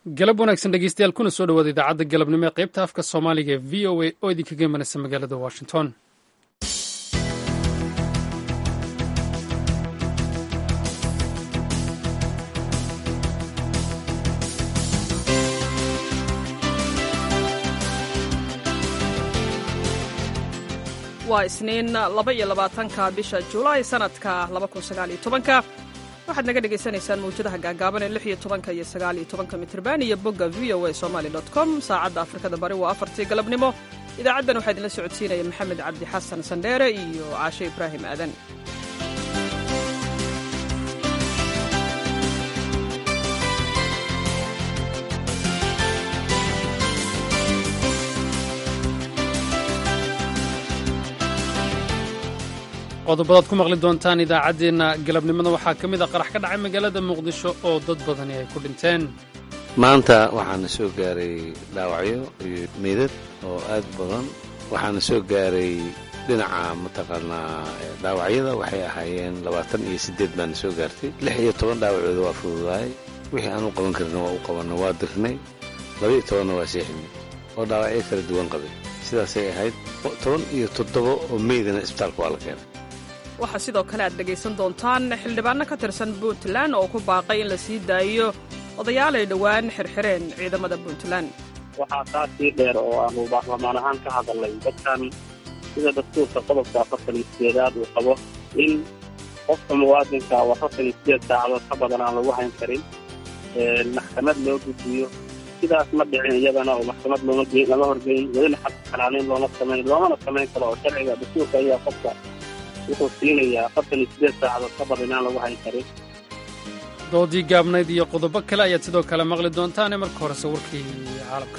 galab wanaagsan dhegeystayaal kuna soo dhawaada idaacadda galabnimo ee qaybta afka soomaaliga ee v o a oo idinkaga imanaysa magaalada washington waa isniin laba iyo labaatanka bisha julaay sanadka laba kun sagaaliyo tobanka waxaad naga dhagaysanaysaan mawjadaha gaagaaban ee lix iyo tobanka iyo sagaal iyo tobanka mitrban iyo bogga v o a somali dot com saacadda afrikada bari waa afartii galabnimo idaacaddan waxaa idinla socodsiinaya maxamed cabdi xasan sandheere iyo caashe ibraahim aadan qodobadaad ku maqli doontaan idaacaddeenna galabnimada waxaa ka mid a qarax ka dhacay magaalada muqdisho oo dad badani ay ku dhinteen maanta waxaana soo gaaray dhaawacyo iyo meydad oo aad badan waxaana soo gaaray dhinaca mataqaanaa dhaawacyada waxay ahaayeen labaatan iyo siddeed baana soo gaartay lix iyo toban dhaawacooda waa fududahay wixii aan u qaban karna waa u qabanna waa dirnay labaiyo tobanna waa seexinay oo dhaawacyo kala duwan qabay sidaasay ahayd toban iyo toddoba oo meydana isbitaalka waa la keenay waxaa sidoo kale aad dhegaysan doontaan xildhibaanno ka tirsan puntland oo ku baaqay in la sii daayo odayaal ay dhowaan xirxireen ciidamada puntland waxaa taa sii dheer oo aanu baarlamaan ahaan ka hadalnay dadkan sida dastuurka qodobka afartan iyo sideedaad uu qabo in qofka muwaadinka oo afartan iyo sideed saacadood ka badan aan lagu hayn karin maxkamad loo gudbiyo sidaas ma dhicin iyadana oo maxkamad lama horgeyn welina xabka xanaanayn looma samayn loomana samayn karo oo sharciga dastuurka ayaa qofka wuxuu siinayaa afartan iyo sideed saacadood ka badan inaan lagu hayn karin doodii gaabnayd iyo qodobo kale ayaad sidoo kale maqli doontaane marka horese warkii caalamka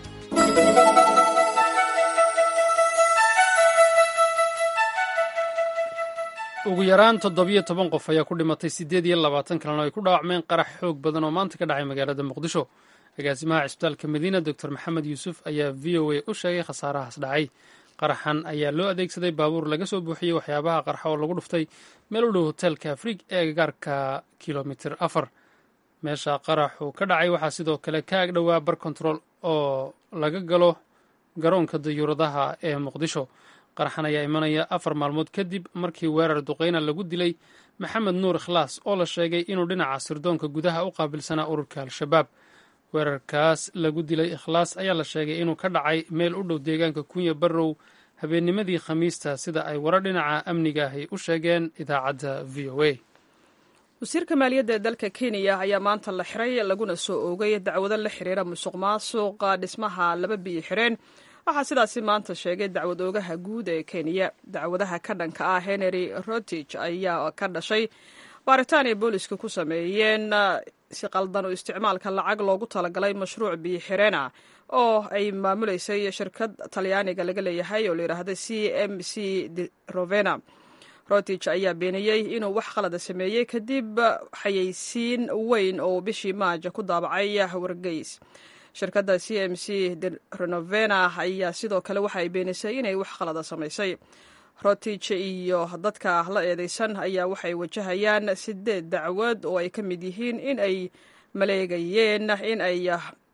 ugu yaraan toddobiyo toban qof ayaa ku dhimatay siddeed iyo labaatan kalena ay ku dhaawacmeen qarax xoog badan oo maanta ka dhacay magaalada muqdisho agaasimaha cisbitaalka madiina doctor maxamed yuusuf ayaa v o a u sheegay khasaarahaas dhacay qaraxan ayaa loo adeegsaday baabuur laga soo buuxiyey waxyaabaha qarxa oo lagu dhuftay meel u dhow hoteelka afriig ee agagaarka kilomitir afar meesha qaraxu ka dhacay waxaa sidoo kale ka agdhowaa bar control oo laga galo garoonka dayuuradaha ee muqdisho qaraxan ayaa imanaya afar maalmood kadib markii weerar duqeyna lagu dilay maxamed nuur ikhlaas oo la sheegay inuu dhinaca sirdoonka gudaha u qaabilsanaa ururka al-shabaab weerarkaas lagu dilay ikhlaas ayaa la sheegay inuu ka dhacay meel u dhow deegaanka kunya barrow habeennimadii khamiista sida ay warar dhinaca amniga ahi u sheegeen idaacadda v o a wasiirka maaliyadda ee dalka kenya ayaa maanta la xiray laguna soo oogay dacwado la xiriira musuq maasuqa dhismaha laba biyo xireen waxaa sidaasi maanta sheegay dacwad oogaha guud ee kenya dacwadaha ka dhanka ah henry rotich ayaa ka dhashay baaritaan ay booliska ku sameeyeen si qaldan u isticmaalka lacag loogu talagalay mashruuc biyo xireena oo ay maamuleysay shirkad talyaaniga laga leeyahay oo layidhaahda c m c rovena rotich ayaa beeniyey inuu wax qalada sameeyey kadib xayeysiin weyn oo bishii maaja ku daabacay wargeys shirkadda c m c renovena ayaa sidoo kale waxa ay beenisay inay wax qalada samaysay rotich iyo dadka la eedeysan ayaa waxay wajahayaan sideed dacwad oo ay ka mid yihiin in ay maleegayeen in ay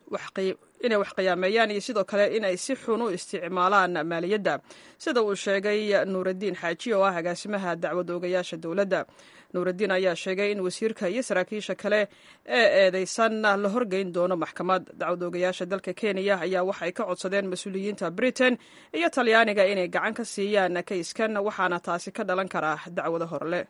inay wax qiyaameeyaan iyo sidoo kale in ay si xun u isticmaalaan maaliyadda sida uu sheegay nuuraddiin xaaji oo ah agaasimaha dacwad oogayaasha dowladda nuuraddiin ayaa sheegay in wasiirka iyo saraakiisha kale ee eedeysan la horgeyn doono maxkamad dacwad oogayaasha dalka kenya ayaa waxay ka codsadeen mas-uuliyiinta britain iyo talyaaniga inay gacan ka siiyaan kayskan waxaana taasi ka dhalan karaa dacwado horle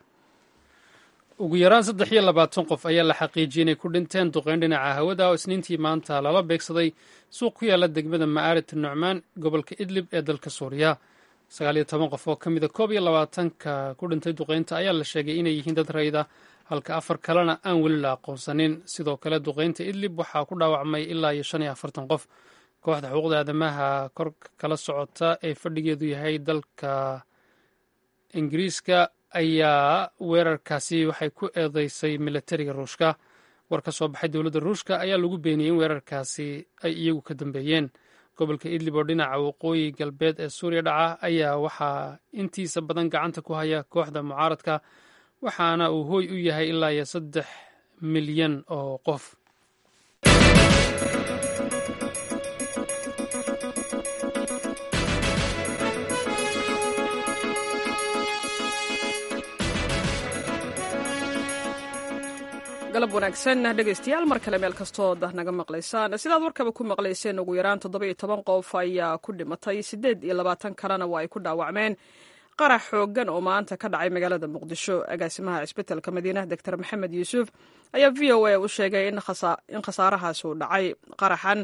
ugu yaraan saddex iyo labaatan qof ayaa la xaqiijiyey inay ku dhinteen duqeyn dhinaca hawada oo isniintii maanta lala beegsaday suuq ku yaala degmada ma'aarit nucmaan gobolka idlib ee dalka suuriya sagaal iyo toban qof oo ka mida koob iyo labaatanka ku dhintay duqeynta ayaa la sheegay inay yihiin dad rayda halka afar kalena aan weli la aqoonsanin sidoo kale duqeynta idlib waxaa ku dhaawacmay ilaa iyo shan iyo afartan qof kooxda xuquuqda aadamaha kor kala socota ee fadhigeedu yahay dalka ingiriiska ayaa weerarkaasi waxay ku eedeysay militariga ruushka war ka soo baxay dowladda ruushka ayaa lagu beeniyey in weerarkaasi ay iyagu ka dambeeyeen gobolka idlib oo dhinaca waqooyi galbeed ee suuriya dhaca ayaa waxaa intiisa badan gacanta ku haya kooxda mucaaradka waxaana uu hooy u yahay ilaa iyo saddex milyan oo qof galab wanaagsan dhegaystayaal mar kale meel kastood naga maqlaysaan sidaad warkaba ku maqlayseen ugu yaraan toddoba iyo toban qof ayaa ku dhimatay siddeed iyo labaatan kalena waa ay ku dhaawacmeen qarax xooggan oo maanta ka dhacay magaalada muqdisho agaasimaha cisbitalka madiinaha doctor maxamed yuusuf ayaa v o a u sheegay in khasaarahaas uu dhacay qaraxan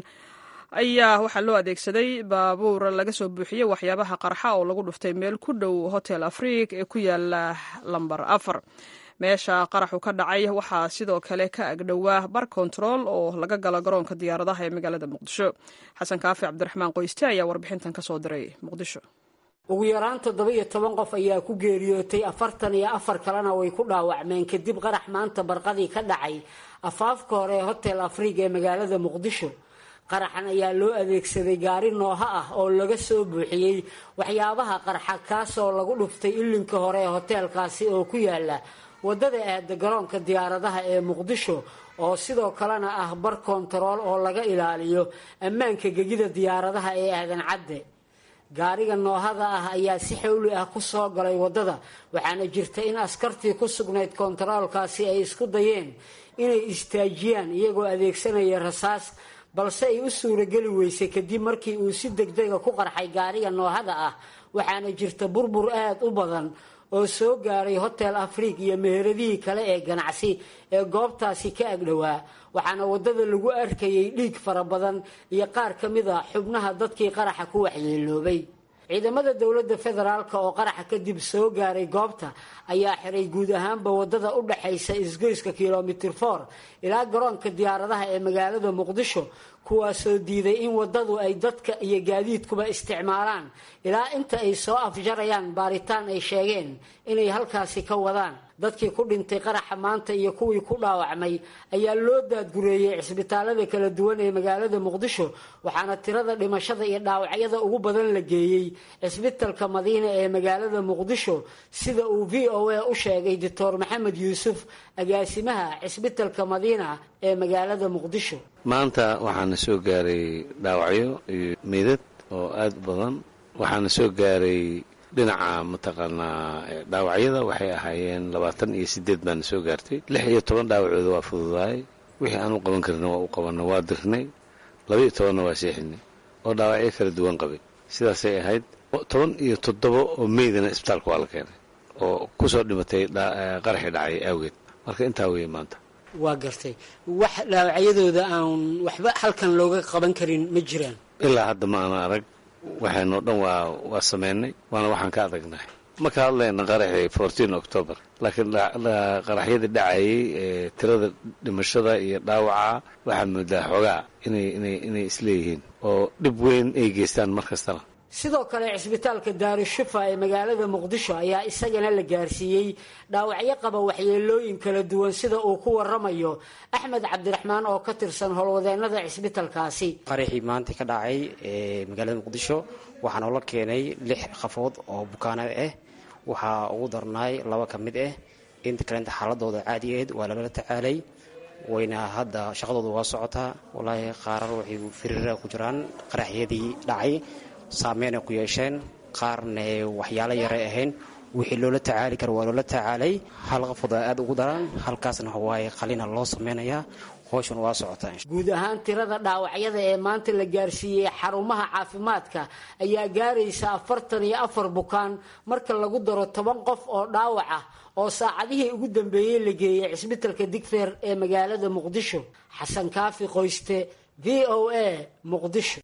ayaa waxaa loo adeegsaday baabuur laga soo buuxiyey waxyaabaha qarxa oo lagu dhuftay meel ku dhow hotel afriik ee ku yaala lambar afar meesha qaraxu ka dhacay waxaa sidoo kale ka agdhowaa bar kontarool oo laga galo garoonka diyaaradaha ee magaalada muqdisho xasan kaafi cabdiraxmaan qoyste ayaa warbixintan ka soo diray muqdisho ugu yaraan toddoba iyo toban qof ayaa ku geeriyootay afartan iyo afar kalena way ku dhaawacmeen kadib qarax maanta barqadii ka dhacay afaafka hore ee hotel afriig ee magaalada muqdisho qaraxan ayaa loo adeegsaday gaari nooha ah oo laga soo buuxiyey waxyaabaha qarxa kaasoo lagu dhuftay ilinka hore ee hoteelkaasi oo ku yaala waddada aada garoonka diyaaradaha ee muqdisho oo sidoo kalena ah bar kontarool oo laga ilaaliyo ammaanka gegida diyaaradaha ee aadan cadde gaariga noohada ah ayaa si xawli ah ku soo galay waddada waxaana jirta in askartii ku sugnayd kontaroolkaasi ay isku dayeen inay istaajiyaan iyagoo adeegsanaya rasaas balse ay u suurageli weysay kadib markii uu si degdega ku qarxay gaariga noohada ah waxaana jirta burbur aada u badan oo soo gaaray hotel afriik iyo meheradihii kale ee ganacsi ee goobtaasi ka agdhowaa waxaana waddada lagu arkayay dhiig fara badan iyo qaar ka mid a xubnaha dadkii qaraxa ku waxyeeloobay ciidamada dowladda federaalka oo qaraxa kadib soo gaaray goobta ayaa xiray guud ahaanba waddada u dhaxaysa isgoyska kilomitir for ilaa garoonka diyaaradaha ee magaalada muqdisho kuwaasoo diiday in waddadu ay dadka iyo gaadiidkuba isticmaalaan ilaa inta ay soo afjarayaan baaritaan ay sheegeen inay halkaasi ka wadaan dadkii ku dhintay qaraxa maanta iyo kuwii ku dhaawacmay ayaa loo daadgureeyey cisbitaalada kala duwan ee magaalada muqdisho waxaana tirada dhimashada iyo dhaawacyada ugu badan la geeyey cisbitalka madiina ee magaalada muqdisho sida uu v o a u sheegay doctor maxamed yuusuf agaasimaha cisbitalka madiina ee magaalada muqdisho maanta waxaana soo gaaray dhaawacyo iyo meydad oo aada u badan waxaana soo gaaray dhinaca mataqaanaa dhaawacyada waxay ahaayeen labaatan iyo sideed baana soo gaartay lix iyo toban dhaawacooda waa fududaay wixii aan u qaban karna waa u qabanna waa dirnay labaiyo tobanna waa seexinay oo dhaawacyo kala duwan qabay sidaasay ahayd toban iyo toddoba oo meydana isbitaalka waa la keenay oo kusoo dhimatay qaraxii dhacay awgeed marka intaa weeye maanta waa gartay wax dhaawacyadooda aan waxba halkan looga qaban karin ma jiraan ilaa hadda ma ana arag waxaynoo dhan waa waa sameynay waana waxaan ka adagnahay ma ka hadlayna qaraxii fourteen october laakiin qaraxyadii dhacayay ee tirada dhimashada iyo dhaawaca waxaa moodaa xoogaa inay inay inay isleeyihiin oo dhib weyn ay geystaan mar kastana sidoo kale cisbitaalka daarushufa ee magaalada muqdisho ayaa isagana la gaarsiiyey dhaawacyo qaba waxyeelooyin kala duwan sida uu ku waramayo axmed cabdiraxmaan oo ka tirsan howlwadeenada cisbitalkaasi qaraxii maanta ka dhacay ee magaalada muqdisho waxaa noola keenay lix qafood oo bukaana ah waxaa ugu darnaay laba ka mid ah inta kalenta xaaladooda caadi ahayd waa lala tacaalay wayna hadda shaqadooda waa socotaa walaahi qaarar waxay firiira ku jiraan qaraxyadii dhacay saameynay ku yeesheen qaarna waxyaalo yaray ahayn wixii loola tacaali kara waa loola tacaalay hal qafooda aada ugu daran halkaasna waxawaaye qalina loo sameynayaa howshan waa socotaa guud ahaan tirada dhaawacyada ee maanta la gaarsiiyey xarumaha caafimaadka ayaa gaaraysa afartan iyo afar bukaan marka lagu daro toban qof oo dhaawac ah oo saacadihii ugu dambeeyey la geeyey cisbitalka digfeer ee magaalada muqdisho xasan kaafi qoyste v o a muqdisho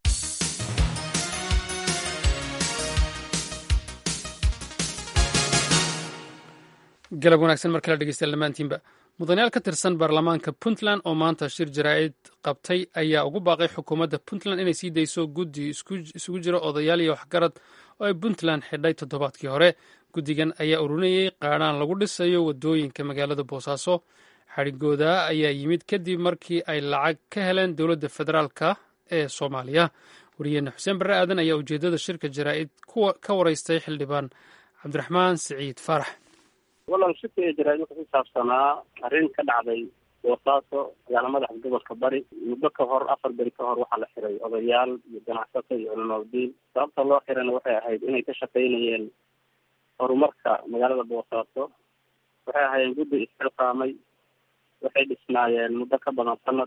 galab wanaagsan mar kale dhegeystayaal dhammaantiinba mudanayaal ka tirsan baarlamaanka puntland oo maanta shir jaraa'id qabtay ayaa ugu baaqay xukuumadda puntland inay sii dayso guddi isugu jira odayaal iyo waxgarad oo ay puntland xidhay toddobaadkii hore guddigan ayaa ururinayey qaadhaan lagu dhisayo waddooyinka magaalada boosaaso xadhigooda ayaa yimid kadib markii ay lacag ka heleen dowladda federaalka ee soomaaliya wariyeene xuseen barre aadan ayaa ujeeddada shirka jaraa'id ka waraystay xildhibaan cabdiraxmaan siciid faarax wallan shirka ee jaraa'id wuxuu ku saabsanaa arrin ka dhacday boosaaso magaala madaxa gobolka bari muddo ka hor afar beri ka hor waxaa la xiray odayaal iyo ganacsato iyo culimadiin sababta loo xirayna waxay ahayd inay ka shaqaynayeen horumarka magaalada boosaaso waxay ahaayeen guddi isxilqaamay waxay dhisnaayeen muddo ka badan sanad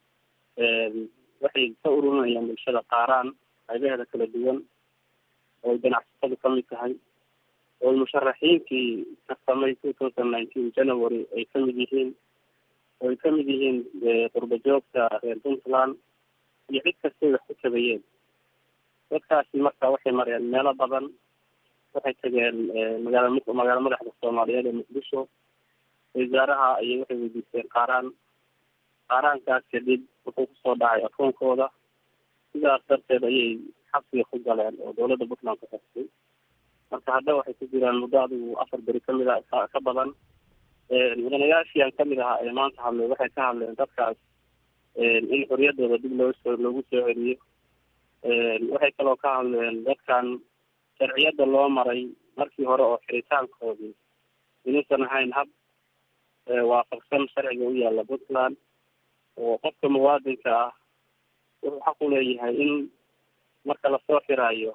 waxay ka ururinayaan bulshada qaaraan qaybaheeda kala duwan oo ganacsatadu kamid tahay oo musharaxiinkii tartamay two thousand nineteen january ay kamid yihiin oo ay kamid yihiin qurba joogta reer puntland iyo cid kastay wax ku tabayeen dadkaasi marka waxay mareen meelo badan waxay tageen magaala magaala madaxda soomaaliyeed ee muqdisho wasaaraha ayay waxay weydiisteen qaaraan qaaraankaas kadib wuxuu kusoo dhacay akoonkooda sidaas darteed ayay xabsiga ku galeen oo dawladda puntland ku xirtay marka hadda waxay ku jiraan muddo adigu afar beri kamid a ka badan mudanayaashii aan kamid ahaa ee maanta hadlay waxay ka hadleen dadkaas in xoriyadooda dib loo soo loogu soo celiyo waxay kaloo ka hadleen dadkan sharciyada loo maray markii hore oo xiritaankoodii inuusan ahayn hab waafaqsan sharciga u yaala puntland oo qofka muwaadinka ah wuxuu xaq u leeyahay in marka lasoo xiraayo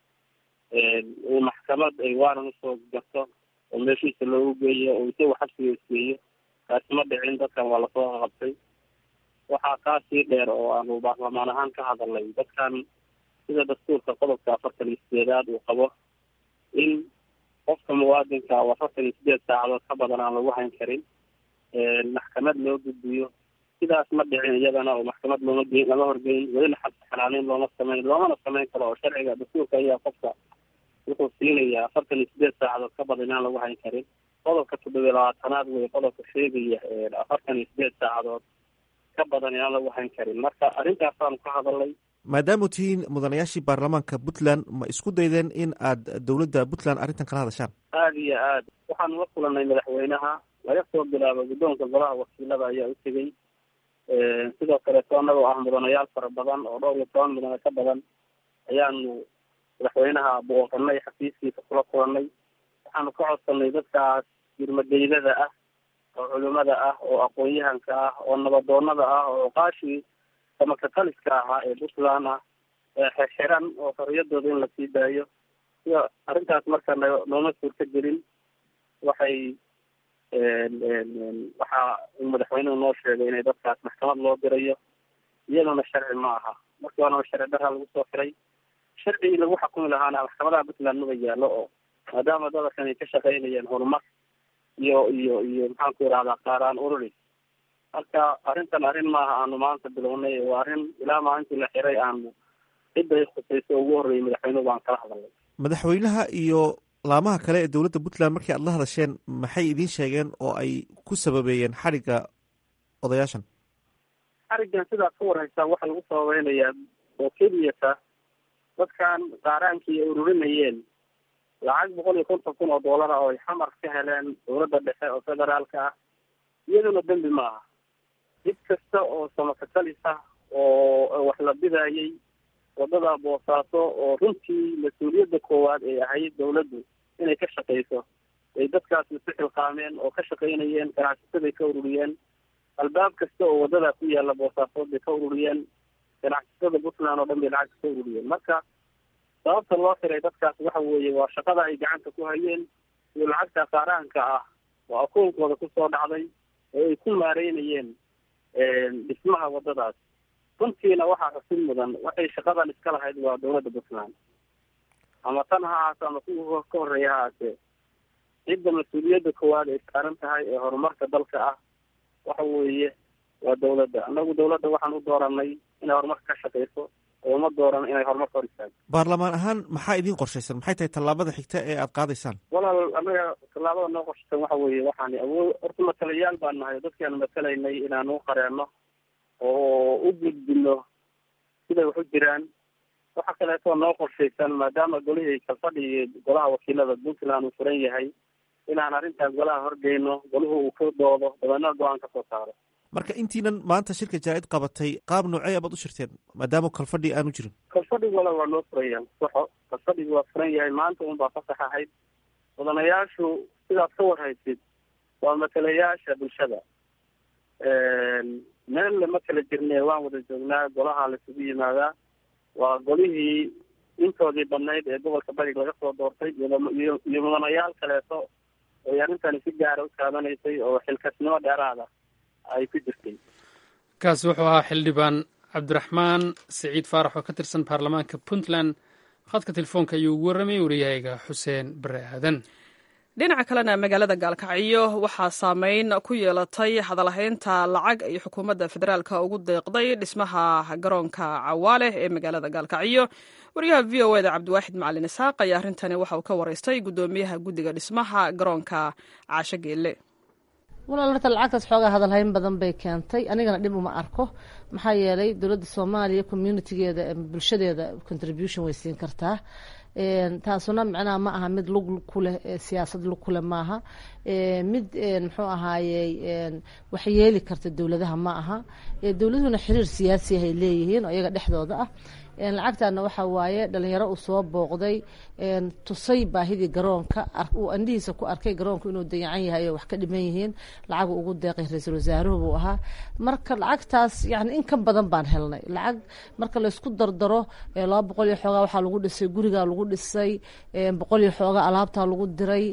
uu maxkamad ay waaran usoo garto oo meeshiisa loogu geeyo oo isagu xabsiga isgeeyo kaasi ma dhicin dadkan waa lasoo qabtay waxaa kaa sii dheer oo aanu baarlamaan ahaan ka hadalnay dadkan sida dastuurka qodobka afartan iyo sideedaad uu qabo in qofka muwaadinka oo afartan iyo sideed saacadood ka badan aan lagu hayn karin maxkamad loo gudbiyo sidaas ma dhicin iyadana oo maxkamad looma geyn lama horgeyn welina xabsi xalaalin looma sameyn loomana sameyn karo oo sharciga dastuurka ayaa qofka wuxuu siinayaa afartan iyo sideed saacadood ka badan inaan lagu hayn karin qodobka toddobiya labaatanaad wey qodobka sheegaya afartan iyo sideed saacadood ka badan inaan lagu hayn karin marka arrintaasaan ka hadalnay maadaama tihiin mudanayaashii baarlamaanka puntland ma isku daydeen in aad dowladda puntland arrintan kala hadashaan aada iyo aad waxaanu la kulanay madaxweynaha laga soo bilaabo guddoonka golaha wakiilada ayaa u tegey sidoo kaleeto annagoo ah mudanayaal fara badan oo dhowr iyo toban mudane ka badan ayaanu madaxweynaha booqanay xafiiskiisa kula kulanay waxaanu ka codsanay dadkaas yurmadeydada ah oo culimada ah oo aqoon-yahanka ah oo nabadoonada ah oo oqaashii samakataliska ahaa ee puntland ah ee xirxiran oo xoriyadooda in lasii daayo sida arrintaas marka n nooma suurta gelin waxay waxaa uu madaxweynuhu noo sheegay inay dadkaas maxkamad loo dirayo iyaduna sharci ma aha markii horena sharci daraa lagu soo xiray sharcigii lagu xakumi lahaana maxkamadaha puntland maba yaallo oo maadaama dadkan ay ka shaqaynayeen horumar iyo iyo iyo maxaanku irahdaa qaaraan ururi marka arrintan arrin maaha aanu maanta bilownay waa arrin ilaa maalintii la xiray aanu cidday khusayso ugu horreeyay madaxweynuhu baan kala hadalnay madaxweynaha iyo laamaha kale ee dowladda puntland markii aad la hadasheen maxay idiin sheegeen oo ay ku sababeeyeen xadhigga odayaashan xariggan sidaad ka warhaysaan waxaa lagu sababeynayaa oo keliyata dadkan qaaraankii ay ururinayeen lacag boqol iyo konton kun oo doolar ah oo ay xamar ka heleen dowladda dhexe oo federaalka ah iyaduna dembi ma aha cid kasta oo samakatalis ah oo wax la bidayay wadada boosaaso oo runtii mas-uuliyadda koowaad ay ahayd dawladdu inay ka shaqeyso ay dadkaas isu xilqaameen oo ka shaqaynayeen ganacsatada ka ururiyeen albaab kasta oo wadada ku yaala boosaasood bay ka ururiyeen ganacsatada puntland oo dhan bay lacag ka ururiyeen marka sababta loo xiray dadkaas waxa weeye waa shaqada ay gacanta ku hayeen iyo lacagta qaaraanka ah oo akoonkooda kusoo dhacday oo ay ku maareynayeen dhismaha wadadaas runtiina waxaa xusid mudan waxay shaqadan iska lahayd waa dawladda puntland ama tan ha ahaato ama kuwa ka horreeya ha ahaatee cidda mas-uuliyadda koowaad ay saaran tahay ee horumarka dalka ah waxa weeye waa dawladda annagu dawladda waxaan u dooranay inay horumarka ka shaqeyso oo uma dooran inay horumarka hor istaagto baarlamaan ahaan maxaa idiin qorshaysan maxay tahay tallaabada xigta ee aad qaadaysaan walaal annaga tallaabada noo qorshaysan waxa weeye waxaan awood horta matalayaal baan nahay dadkiaanu matalaynay inaanu u qareenno oo u gudbino siday wax u jiraan waxa kaleeto noo qorshaysan maadaama golihii kalfadhigi golaha wakiilada puntland uu furan yahay inaan arrintaas golaha horgeyno golahu uu ka doodo dabeedna go-aan ka soo saaro marka intiinan maanta shirka jaa-id qabatay qaab noocey abaad u shirteen maadaama kalfadhi aanu jirin kalfadhigu wala waa noo furaya saxo kalfadhigu waa furan yahay maanta un baa fasax ahayd mudanayaashu sidaad ka warhaysid waa matalayaasha bulshada meel lama kala jirne waan wada joognaa golaha laisugu yimaadaa waa golihii intoodii badnayd ee gobolka barig laga soo doortay iyo iyo mudanayaal kaleeto ay arrintani si gaara u taabanaysay oo xilkasnimo dheeraada ay ku jirtay kaasi wuxuu ahaa xildhibaan cabdiraxmaan siciid faarax oo ka tirsan baarlamaanka puntland khadka telefoonka ayuu ugu warramayay wariyahayga xuseen bare aadan dhinaca kalena magaalada gaalkacyo waxaa saameyn ku yeelatay hadalhaynta lacag ay xukuumadda federaalka ugu deeqday dhismaha garoonka cawaale ee magaalada gaalkacyo wariyaha v o eda cabdiwaaxid macalin isxaaq ayaa arrintani waxa uu ka waraystay guddoomiyaha guddiga dhismaha garoonka caasho geelle walaal horta lacagtaas xoogaa hadalhayn badan bay keentay anigana dhib uma arko maxaa yeelay dowladda soomaaliya communitigeeda bulshadeeda contribution way siin kartaa taasuna micnaha ma aha mid lug kuleh siyaasad lug kuleh maaha mid muxuu ahaayey wax yeeli karta dowladaha ma aha dowladuhuna xiriir siyaasi ay leeyihiin oo iyaga dhexdooda ah lacagtana waxa waaye dhalinyaro uu soo booqday tusay baahidii garoonka uu andhihiisa ku arkay garoonku inuu dayacan yahay oo wax ka dhiman yihiin lacagu ugu deeqay ra-iisul wasaaruhu buu ahaa marka lacagtaas yani in ka badan baan helnay lacag marka laysku dardaro laba boqol iyo xoogaa waxaa lagu dhisay gurigaa lagu dhisay boqol iyo xoogaa alaabtaa lagu diray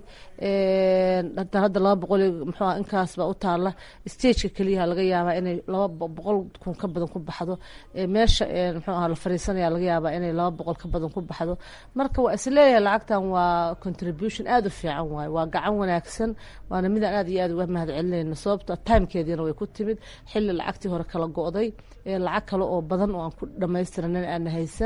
hadda laba boqol iyo muxuu inkaas baa u taala stageka keliyaha laga yaabaa inay laba boqol kun ka badan ku baxdo meesha muxuu aha la fariisanaya laga yaabaa inay laba boqol ka badan ku baxdo marka waa isleeyahay lacagtan waa contribution aada u fiican waaye waa gacan wanaagsan waana midaan aad iyo aad uga mahad celinayno sababto timekeediina way ku timid xilli lacagtii hore kala go-day lacag kale oo badan oo aan ku dhamaystiranan aana haysan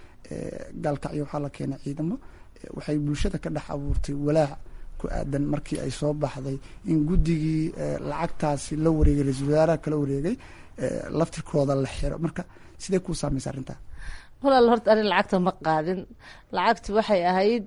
gaalkacyo waxaa la keenay ciidamo waxay bulshada ka dhex abuurtay walaac ku aadan markii ay soo baxday in guddigii lacagtaasi la wareegay ra-iisul wasaaraha kala wareegay laftirkooda la xiro marka sidee kuu saamaysa arrintaa walaal horta ani lacagta ma qaadin lacagti waxay ahayd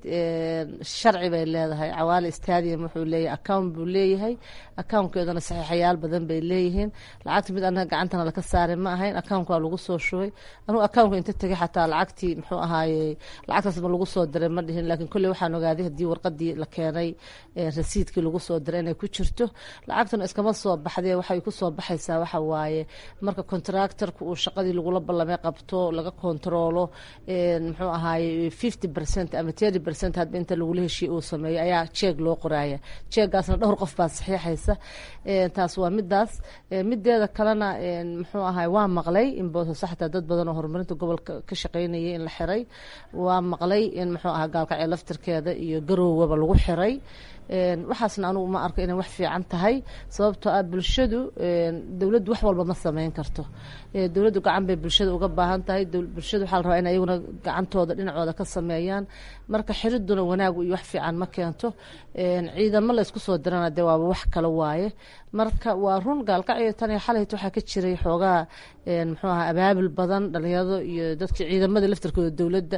sharci bay leedahay cawaale stadium wuxuu leeyahay account buu leeyahay accountkeeduna saxiixayaal badan bay leeyihiin lacagta mid anaga gacantana laka saaray ma ahayn account waa lagu soo shubay anugu accountka inta tegay xataa lacagtii muxuu ahaaye lacagtaas ma lagu soo diray ma dhihin laakiin kolley waxaan ogaaday haddii warqadii la keenay rasiidkii lagu soo diray inay ku jirto lacagtuna iskama soo baxdee waxay ku soo baxaysaa waxa waaye marka contractorka uu shaqadii lagula ballamay qabto laga controlo muxuu ahaaye fifty percent ama thirty percent hadba inta lagula heshiye uu sameeyo ayaa jeeg loo qoraaya jeegaasna dhowr qof baa saxiixaysa taas waa midaas mideeda kalena muxuu ahaay waa maqlay in boosaaso xataa dad badan oo horumarinta gobolka ka shaqeynayay in la xiray waa maqlay in muxuu ahaa gaalkacyo laftirkeeda iyo garoowaba lagu xiray waxaasna anugu ma arko inay wax fiican tahay sababtoo ah bulshadu dowladdu wax walba ma sameyn karto dowladdu gacan bay bulshada uga baahan tahay bulshada waxaa la rabaa in ayaguna gacantooda dhinacooda ka sameeyaan marka xiriduna wanaagu iyo wax fiican ma keento ciidamo laysku soo dirana dee waaba wax kale waaye marka waa run gaalkacyo tan iyo xalayt waxaa ka jiray xoogaa muxuu aha abaabil badan dhalinyarado iyo dadkii ciidamada laftarkooda dowladda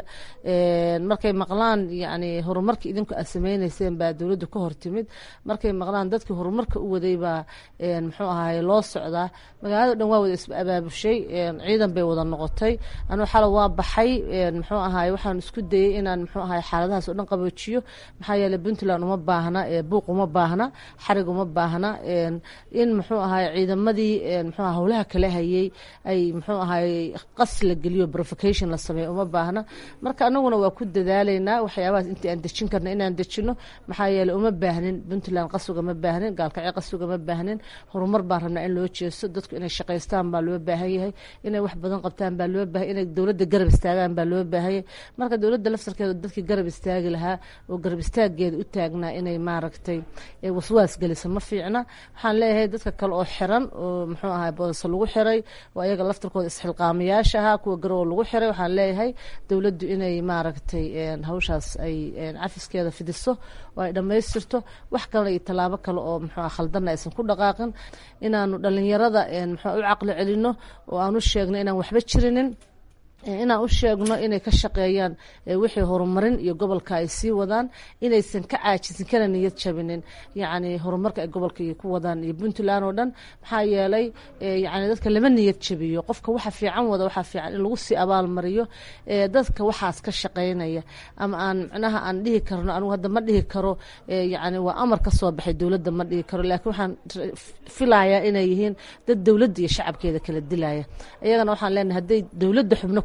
markay maqlaan yani horumarka idinku aad sameyneyseen baa dowladda ka hortimid markay maqlaan dadkii horumarka u waday baa muxuu ahaye loo socdaa magaalada dhan waa wada is abaabushay ciidan bay wada noqotay anuu xala waa baxay muxuu ahaye waxaan isku dayey inaan muxuu ahaye xaaladahaas oo dhan qaboojiyo maxaa yeeley puntland uma baahna buuq uma baahna xarig uma baahna in muxuu ahaye ciidamadii muxuu aha howlaha kala hayay ay muxuu ahaye qas la geliyo provocation la sameeyo uma baahna marka anaguna waa ku dadaalaynaa waxyaabahaas intii aan dejin karna inaan dejino maxaa yeeley uma baahnin puntland qasuga ma baahnin gaalkacyo qasuga ma baahnin horumar baan rabnaa in loo jeesto dadku inay shaqaystaan baa loo baahan yahay inay wax badan qabtaan baa loo baahay inay dowladda garab istaagaan baa loo baahanyay marka dowladda laftarkeeda dadkii garab istaagi lahaa oo garab istaageeda u taagnaa inay maaragtay waswaas gelisa ma fiicna waxaan leeyahay dadka kale oo xiran oo muxuu ahay boodasa lagu xiray oo ayaga laftarkooda isxilqaamayaasha ahaa kuwa garow lagu xiray waxaan leeyahay dowladdu inay maaragtay hawshaas ay cafiskeeda fidiso oo ay dhammaystirto wax kale iyo tallaabo kale oo muxuu khaldanna aysan ku dhaqaaqin inaanu dhalinyarada muxuu u caqli celino oo aan u sheegno inaan waxba jirinin inaan u sheegno inay ka shaqeeyaan wixii horumarin iyo gobolka ay sii wadaan inaysan ka caajisin kana niyad jabinin yacni horumarka ay gobolka iyo ku wadaan iyo puntland oo dhan maxaa yeelay yacni dadka lama niyad jabiyo qofka waxa fiican wada waxaa fiican in lagu sii abaalmariyo dadka waxaas ka shaqeynaya ama aan micnaha aan dhihi karno anigu hadda ma dhihi karo yacni waa amar ka soo baxay dowladda ma dhihi karo laakiin waxaan filayaa inay yihiin dad dowladda iyo shacabkeeda kala dilaya iyagana waxaan leenahay hadday dowladda xubno ku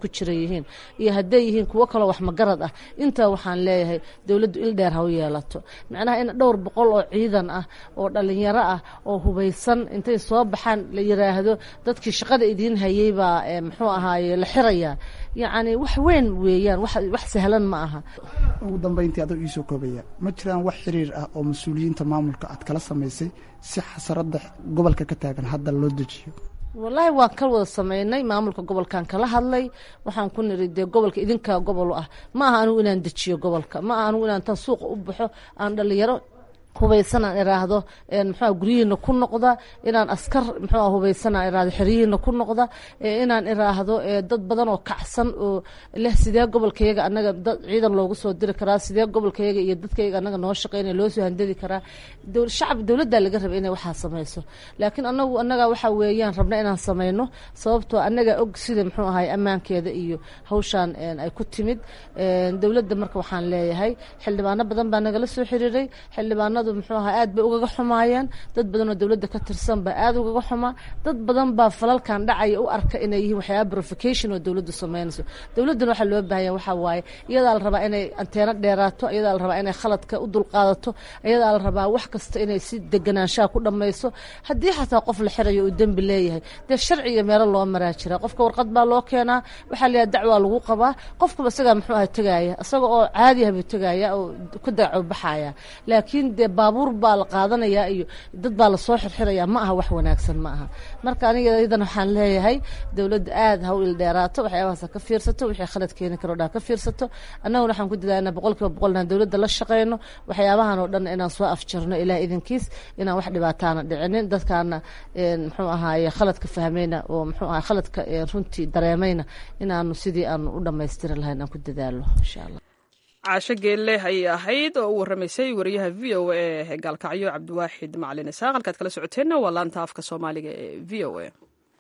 jira yihiin iyo hadday yihiin kuwo kaloo wax magarad ah intaa waxaan leeyahay dowladdu il dheer ha u yeelato macnaha in dhowr boqol oo ciidan ah oo dhalinyaro ah oo hubaysan intay soo baxaan la yiraahdo dadkii shaqada idiin hayey baa muxuu ahaaye la xirayaa yacni wax weyn weeyaan wax sahlan ma aha ugu dambeyntii adoo iisoo koobaya ma jiraan wax xiriir ah oo mas-uuliyiinta maamulka aad kala samaysay si xasarada gobolka ka taagan hadda loo dejiyo wallaahi waan ka wada sameynay maamulka gobolkan kala hadlay waxaan ku niri dee gobolka idinkaa gobol ah ma aha anigu inaan dejiyo gobolka ma aha anigu inaan tan suuqa u baxo aan dhalinyaro hubaysan aan iraahdo mxua guryihiina ku noqda inaan askar mxua hubaysan aan iraahdo xeryihiina ku noqda inaan iraahdo dad badan oo kacsan oo leh sidee gobolkayaga anaga dad ciidan loogu soo diri karaa sidee gobolkayaga iyo dadkayaga anaga noo shaqeynaya loo soo handadi karaa shacab dowladdaa laga raba inay waxaa samayso laakiin anagu anaga waxa weeyaan rabna inaan sameyno sababtoo anaga og sida muxuu ahay ammaankeeda iyo hawshaan ay ku timid dowladda marka waxaan leeyahay xildhibaano badan baa nagala soo xiriiray xildhibaanadu muxuu ahaa aad bay ugaga xumaayeen dad badan oo dowladda ka tirsan baa aad ugaga xumaa dad badan baa falalkan dhacaya u arka inay yihiin waxyaaba verification oo dowladdu sameynayso dowladdana waxaa loo baahanya waxaa waaye iyadaa la rabaa inay anteeno dheeraato iyadaa la rabaa inay khaladka u dulqaadato iyadaa la rabaa wax kasta inay si deganaanshaha ku dhammayso haddii xataa qof la xirayo uu dembi leeyahay dee sharci iyo meelo loo maraa jira qofka warqad baa loo keenaa waxaa layaha dacwaa lagu qabaa qofkaba isagaa muxuu aha tegaya isaga oo caadiah buu tegaya oo ka dagaco baxaya laakiin dee baabuur baa la qaadanayaa iyo dad baa lasoo xirxiraya ma aha wax wanaagsan ma aha marka aniga iyadan waxaan leeyahay dowladda aad ha u ildheeraato waxyaabahaas ha ka fiirsato wixii khalad keeni karo dhan ka fiirsato annaguna waxaan ku dadaalnaa boqol kiiba boqol inaan dowladda la shaqeyno waxyaabahan oo dhan inaan soo afjarno ilaah idinkiis inaan wax dhibaataana dhicinin dadkaana muxuu ahaaye khaladka fahmayna oo muxuu ahay khaladka runtii dareemayna inaanu sidii aanu u dhammaystiri lahayn aan ku dadaalo insha allah caasho geelle ayay ahayd oo u warramaysay wariyaha v o a ee gaalkacyo cabdiwaaxid macalin isaaq halkaad kala socoteenna waa laanta afka soomaaliga ee v o a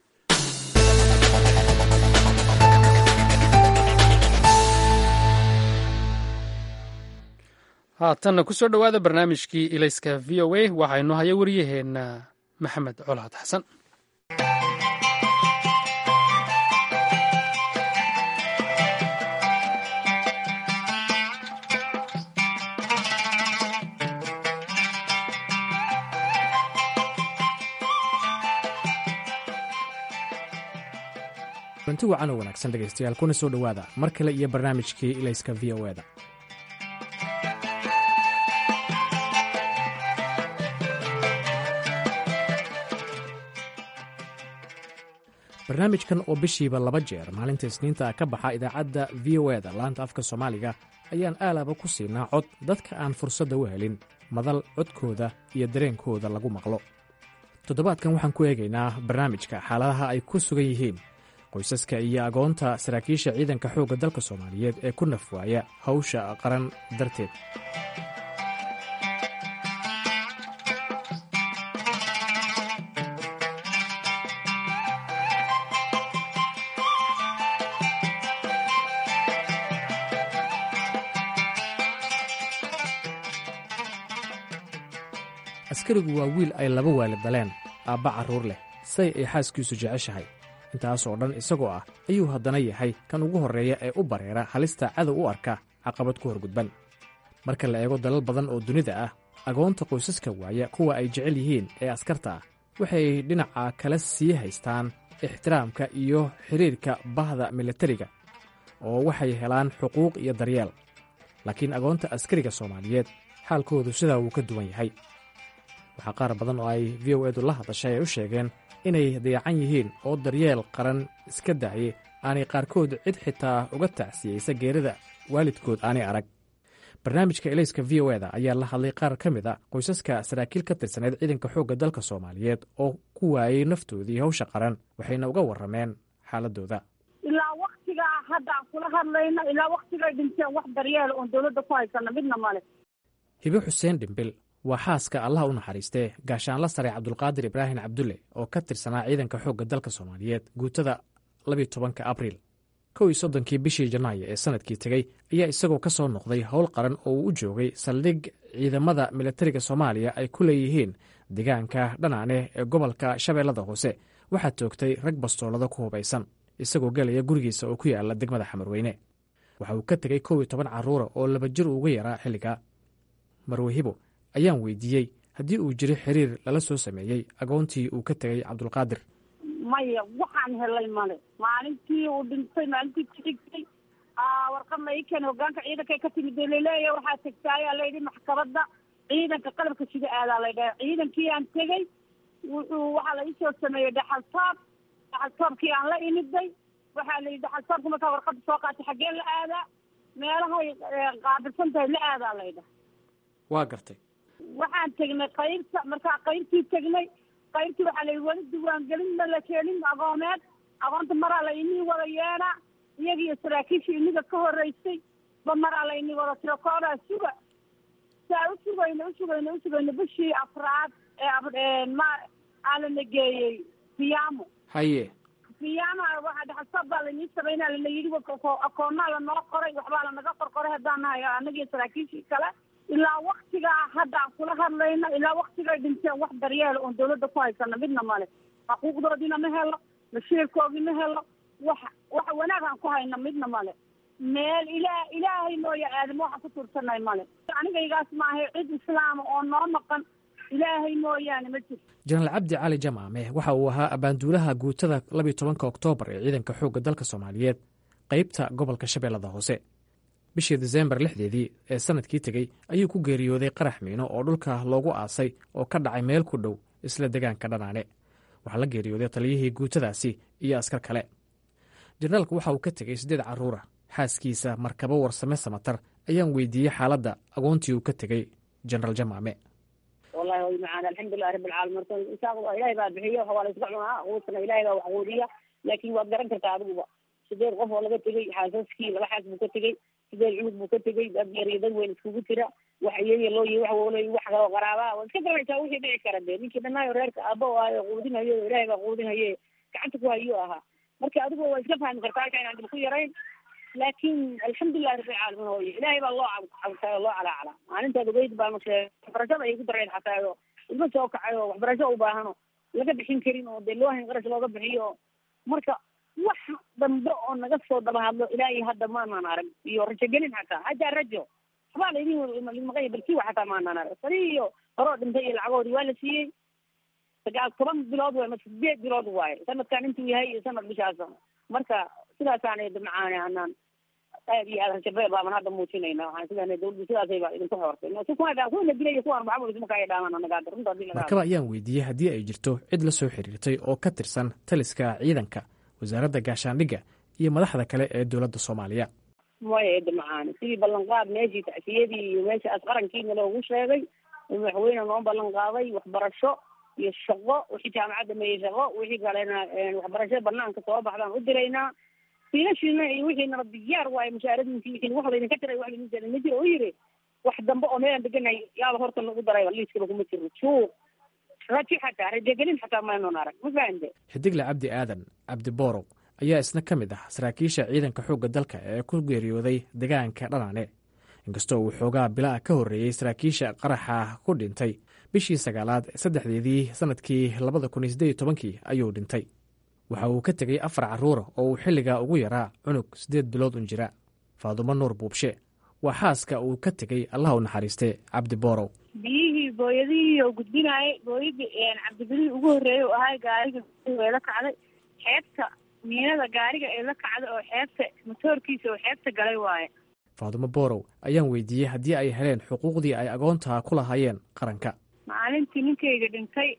haatanna ku soo dhowaada barnaamijkii ilayska v o a waxaynu haya wariyaheenna maxamed colaad xasan runti wacan oo wanaagsan dhegaystayaal kuna soo dhowaada mar kale iyo barnaamijkii ilayska v o eda barnaamijkan oo bishiiba laba jeer maalinta isniinta ka baxa idaacadda v o eda laanta afka soomaaliga ayaan aalaba ku siinaa cod dadka aan fursadda u helin madal codkooda iyo dareenkooda lagu maqlo toddobaadkan waxaan ku eegaynaa barnaamijka xaaladaha ay ku sugan yihiin qoysaska iyo agoonta saraakiisha ciidanka xoogga dalka soomaaliyeed ee ku nafwaaya hawsha qaran darteed askarigu waa wiil ay laba waalid daleen aabba carruur leh say ay xaaskiisu jeceshahay intaasoo dhan isagoo ah ayuu haddana yahay kan ugu horreeya ee u bareera halista cadow u arka caqabad ku horgudban marka la eego dalal badan oo dunida ah agoonta qoysaska waaya kuwa ay jecel yihiin ee askarta ah waxay dhinaca kale sii haystaan ixtiraamka iyo xidhiirka bahda milatariga oo waxay helaan xuquuq iyo daryeel laakiin agoonta askariga soomaaliyeed xaalkoodu sidaa wuu ka duwan yahay waxaa qaar badan oo ay v o edu la hadashay ay u sheegeen inay dayacan yihiin oo daryeel qaran iska daaye aanay qaarkood cid xitaa uga tacsiyeysa geerida waalidkood aanay arag barnaamijka elayska v o eda ayaa la hadlay qaar ka mid a qoysaska saraakiil ka tirsaneyd ciidanka xoogga dalka soomaaliyeed oo ku waayey naftoodii hawsha qaran waxayna uga warrameen xaaladooda ilaa waktigaa hadda aan kula hadlayno ilaa waktigay dhinteen wax daryeel oon dowladda ku haysana midna male hibe xuseen dhimbil waa xaaska allah u naxariistee gaashaanla sare cabdulqaadir ibraahim cabdulle oo ka tirsanaa ciidanka xoogga dalka soomaaliyeed guutada labiyo tobanka abriil kow iyo soddonkii bishii janaayo ee sanadkii tegey ayaa isagoo ka soo noqday howl qaran oo uu u joogay saldhig ciidamada milatariga soomaaliya ay ku leeyihiin deegaanka dhanaane ee gobolka shabeellada hoose waxaa toogtay rag bastoolada ku hubaysan isagoo galaya gurigiisa oo ku yaala degmada xamarweyne waxa uu ka tegey kow iyo toban carruura oo laba jir uga yaraa xilligaa marwahibo ayaan weydiiyey haddii uu jiro xiriir lala soo sameeyey agoontii uu ka tegey cabdulqaadir maya waxaan helay male maalintii uu dhintay maalintii kuxigtay warqad la ii keenay hogaanka ciidanka ka timid laleeya waxaa tegta ayaa layidhi maxkamadda ciidanka qalabka sida aadaa la dhaha ciidankii aan tegey wuxuu waxaa la iisoo sameeyey dhaxal toob dhaxal toobkii aan la imiday waxaa la yidhi dhaxal toobka markaa warqadda soo qaatay xaggee la aadaa meelahay qaabilsan tahay la aadaa laydhaha waa gartay waxaan tegnay qaybta markaa qaybtii tegnay qaybtii waxaa la yidhi weli diiwaangelin ma la keenin agoomeed agoonta maraa la inii wada yeena iyagiiyo saraakiishii iniga ka horeysay ba maraa la inii wada tiro koodaa suga saa u sugayno u sugayno u sugayno bishii afraad ee ma aalana geeyey siyaamo haye siyaamaha waxaa dhaxalsoob baa lainii samaynaa lana yidhi akoonaa lanoo qoray waxbaa lanaga qorqoray haddaan nahay annagiyo saraakiishii kale ilaa waktigaa hadda aan kula hadlayno ilaa waktigay dhinteen wax daryeela oon dawladda ku haysana midna male xuquuqdoodiina ma helo mashiirkoodii ma helo wax wax wanaag aan ku hayno midna male meel ilaa ilaahay mooya aadamo waxaan ku tuursanay male anigaygaas maahay cid islaama oo noo maqan ilaahay mooyaane ma jirto jenaraal cabdi cali jamaame waxa uu ahaa abaanduulaha guutada labiyo tobanka oktoobar ee ciidanka xoogga dalka soomaaliyeed qaybta gobolka shabeellada hoose bishii disembar lixdeedii ee sanadkii tegey ayuu ku geeriyooday qarax miino oo dhulka loogu aasay oo ka dhacay meel ku dhow isla degaanka dhanaane waxaa la geeriyooday taliyihii guutadaasi iyo askar kale jenaraalku waxa uu ka tegey siddeed carruura xaaskiisa markabo warsame samatar ayaan weydiiyey xaaladda agoontii uu ka tegey jenaraal jamaame wallahi way macaan alxamdulilahi rabbi alcaalamiin horta insaaq ilaahay baa bixiyo waa la iska cunaa quudkana ilaahay baa wax quudiya laakiin waad garan kartaa adiguba sideed qof oo laga tegey xaasaskii laba xaas buu ka tegey sideed cunug buu ka tegey dad yar iyo dad weyn iskugu jira wax iyaga loo yihi wax wolo wax kaloo qaraabaa waad iska garanaysaa wixii dhici kara dee ninkii dhanaayo reerka aaba o ahayo quudinayo ilaahay baa quudinaye gacanta ku hayo ahaa marka adigu waa iska fahmi kartaa halka inaan dib ku yarayn laakiin alxamdulilahi rabbi alcaalamiin hooye ilaahay baa loo cabtay oo loo calaacala maalintaad ogeyd baa mase waxbarashada ay ku dareen xataa oo ilmo soo kacay oo waxbarasho u baahano laga bixin karin oo dee loo hayn qarash looga bixiyo marka wax dambe oo naga soo daba hadlo ilaahay hadda maanaan arag iyo rajogelin xataa hataa rajo waxbaa laydin maqanya balkiiwa xataa maanaan arag sani iyo horoo dhintay iyo lacagoodii waa la siiyey sagaal toban bilood waay mase sideed bilood waaye sanadkan intuu yahay iyo sanad bishaasa marka sidaasaan macaane anaan aad iyo aad rajabeel baaban hadda muujinayna waxaan sidaa dawladdu sidaasay baa idinku xoortay kuwana dilaya kuwaan maxamud isma kaya dhaaman anaga runta hadii laga markaba ayaan weydiiyey haddii ay jirto cid la soo xiriirtay oo ka tirsan taliska ciidanka wasaaradda gaashaandhigga iyo madaxda kale ee dowladda soomaaliya maya eedda macaane sidii ballanqaad meeshii tacsiyadii iyo meeshaas qarankiina loogu sheegay madaxweyne noo ballan qaaday waxbarasho iyo shaqo wixii jaamacadda meeyey shaqo wixii kalena waxbarasho banaanka soo baxdaan u diraynaa fiilashiina iyo wixiinaba diyaar waaye mushaaradiinki wixii wax laydinka tiray wax laydin tiray ma jiro u yiri wax dambe oo meelaan deganay yaaba horta lagu darayba liiskaba kuma jiro suuq raji xataa rajogelin xataa maynon arag ma fahamte xidigle cabdi aadan cabdi boorow ayaa isna ka mid ah saraakiisha ciidanka xoogga dalka ee ku geeriyooday degaanka dhanaane inkastoo uu xoogaa bilaa ka horreeyey saraakiisha qaraxa ku dhintay bishii sagaalaad saddexdeedii sannadkii labada kun iyo siddeed iyo tobankii ayuu dhintay waxa uu ka tegey afar carruura oo uu xilligaa ugu yaraa cunug siddeed bilood un jira faadumo nuur buubshe waa xaaska uu ka tegey allah u naxariiste cabdi boorow biyihii booyadihii oo gudbinaayay booyadii cabdibilihii ugu horreeyay oo ahay gaariga ee la kacday xeebta miinada gaariga ee la kacday oo xeebta motoorkiisa oo xeebta galay waaye faadumo boorow ayaan weydiiyey haddii ay heleen xuquuqdii ay agoontaa ku lahaayeen qaranka maalintii ninkayga dhintay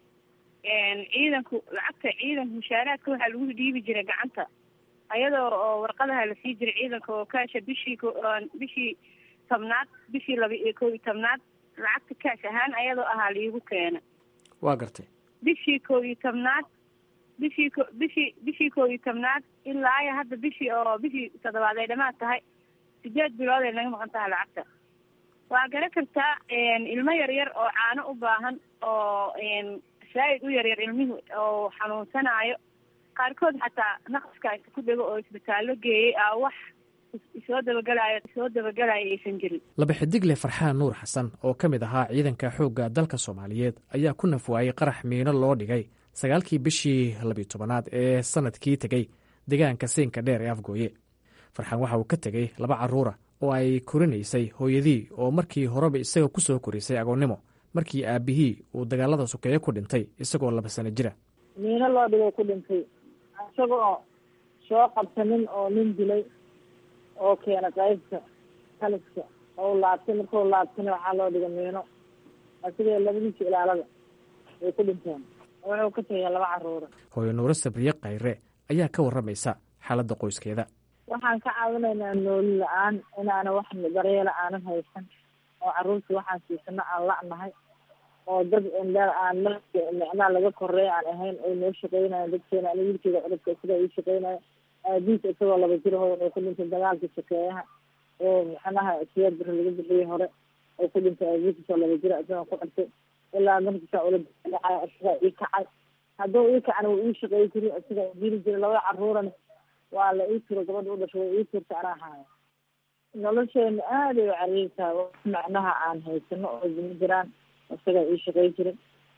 ciidanku lacagta ciidanka mushaaraadka waxaa lagu dhiibi jiray gacanta ayadoo oo warqadaha lasii jiray ciidanka oo kaasha bishii bishii tobnaad bishii laba iyo kow iyo tobnaad lacagta kaash ahaan ayadoo ahaa liigu keena waa gartay bishii kow iyo tobnaad bishii ko bishii bishii kow iyo tobnaad ilaa iyo hadda bishii oo bishii toddobaad ay dhamaad tahay sideed bilood ay naga maqan tahay lacagta waa garan kartaa ilmo yar yar oo caano u baahan oo zaaid u yaryar ilmihi oo xanuunsanaayo qaarkood xataa naqaska inta ku dhego oo isbitaallo geeyey aa wax isoo dabagelaayo isoo dabagelaayo aysan jirin laba xidigle farxaan nuur xasan oo ka mid ahaa ciidanka xoogga dalka soomaaliyeed ayaa ku nafwaayey qarax miino loo dhigay sagaalkii bishii labiyo tobanaad ee sanadkii tegey deegaanka siinka dheer ee afgooye farxaan waxa uu ka tegey laba carruura oo ay korinaysay hooyadii oo markii horeba isaga ku soo korisay agoonnimo markii aabbihii uu dagaalada sokeeye ku dhintay isagoo laba sano jira miino loo dhigay ku dhintay isagoo soo qabsanin oo nin dilay oo keena qaybta taliska oo laabtay markuu laabtana waxaa loo dhigay miino asigoo labadiisa ilaalada ay ku dhinteen wuxuu ka tegay laba caruura hooyo nuuro sabriye khayre ayaa ka warramaysa xaaladda qoyskeeda waxaan ka caawinaynaa nooli la-aan inaana wax daryeela aanan haysan oo caruurta waxaan siisano aan la-nahay oo dad indha aan micnaa laga koreeya aan ahayn ay noo shaqeynayan dadkeena ani wiilkeeda cudubka sida ii shaqeynaya aabiis isagoo laba jir ho wuxuu ku dhintay dagaalkii sokeeyaha oo macnaha siyaad bari laga bixiyey hore oo ku dhintay aabiis isoo laba jir isagoo ku xirtay ilaa markiisa ula dhacay isagaa ii kacay hadduu ii kacana wuu ii shaqeey jiri isagaa dili jiray labada caruurana waa la ii tiro gabadha u dhashay way ii tirta anaa haayo nolosheena aada ay u cariirtahay wax macnaha aan haysano oo dima jiraan isagaa ii shaqey jiray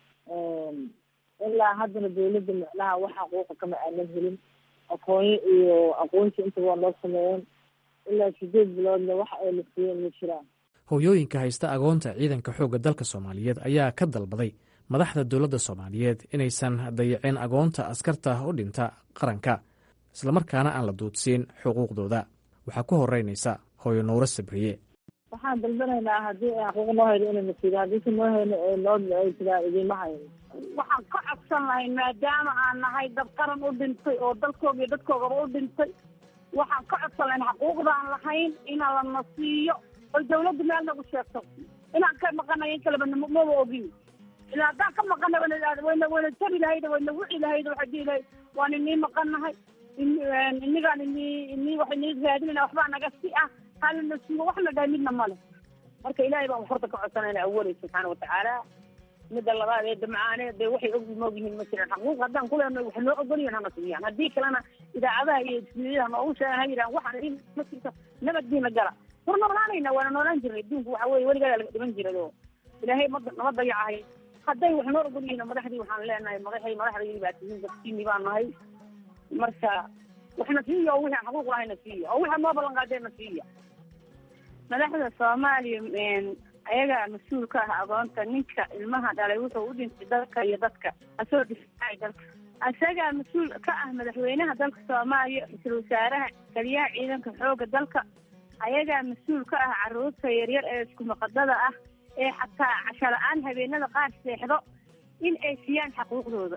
ilaa haddana dawladda macnaha wax xaquuqa kama aanan helin aqoonyo iyo aqoonsi intaba waa noo sameeyeen ilaa sideed biloodna wax ay la siiyeen ma jiraan hooyooyinka haysta agoonta ciidanka xoogga dalka soomaaliyeed ayaa ka dalbaday madaxda dowladda soomaaliyeed inaysan dayicin agoonta askarta u dhinta qaranka islamarkaana aan la duudsiin xuquuqdooda waxaa ku horeynaysa hooyo nuuro sabriye waxaan dalbanaynaa haddii ay xaquuq noo hayno inayna siido haddiise noo hayno noo ay tiraa idiima hayno waxaan ka codsan lahay maadaama aan nahay dad qaran u dhintay oo dalkooga iyo dadkoogaba u dhintay waxaan ka codsan lahayn xaquuqdaan lahayn inaa lana siiyo oy dawladda meel nagu sheegto inaan ka maqanay in kaleba maba ogin ilaa haddaan ka maqanay wayna wayna tabi lahayd wayna wici lahayd waxay dihi lahayd waan inii maqannahay inigaan ini ini wax inii raadinayna waxbaa naga si ah halina siiyo waxna dhahay midna male marka ilaahay baan horta ka codsanayna awalay subxaana watacaala midda labaad ee damcaane dee waxay og moog yihiin ma jiraan xaquuq haddaan kuleenahay wax noo ogolyihin hana siiyaan haddii kalena idaacadaha iyo ismiyadaha noogu sheegan ha yidhahan waxaan ma jirto nabaddiina gala war noolaanayna waana noolaan jirnay adduunku waxa weye weligaa laga dhiman jiray oo ilaahay ma nama dayacahay hadday wax noo ogol yihiin madaxdii waxaan leenahay madaxay madaxdaydi baa tihiin dadkiini baan nahay marka waxna siiya oo wixii xaquuq lahayna siiya oo wixii noo ballan qaadeenna siiya madaxda soomaaliya ayagaa mas-uul ka ah agoonta ninka ilmaha dhalay wuxuu u dhintay dalka iyo dadka asoo difacay dalka isagaa mas-uul ka ah madaxweynaha dalka soomaaliya ra-iisul wasaaraha taliyaha ciidanka xooga dalka ayagaa mas-uul ka ah caruurta yaryar ee isku maqadada ah ee xataa casho la-aan habeenada qaar seexdo in ay siiyaan xaquuqdooda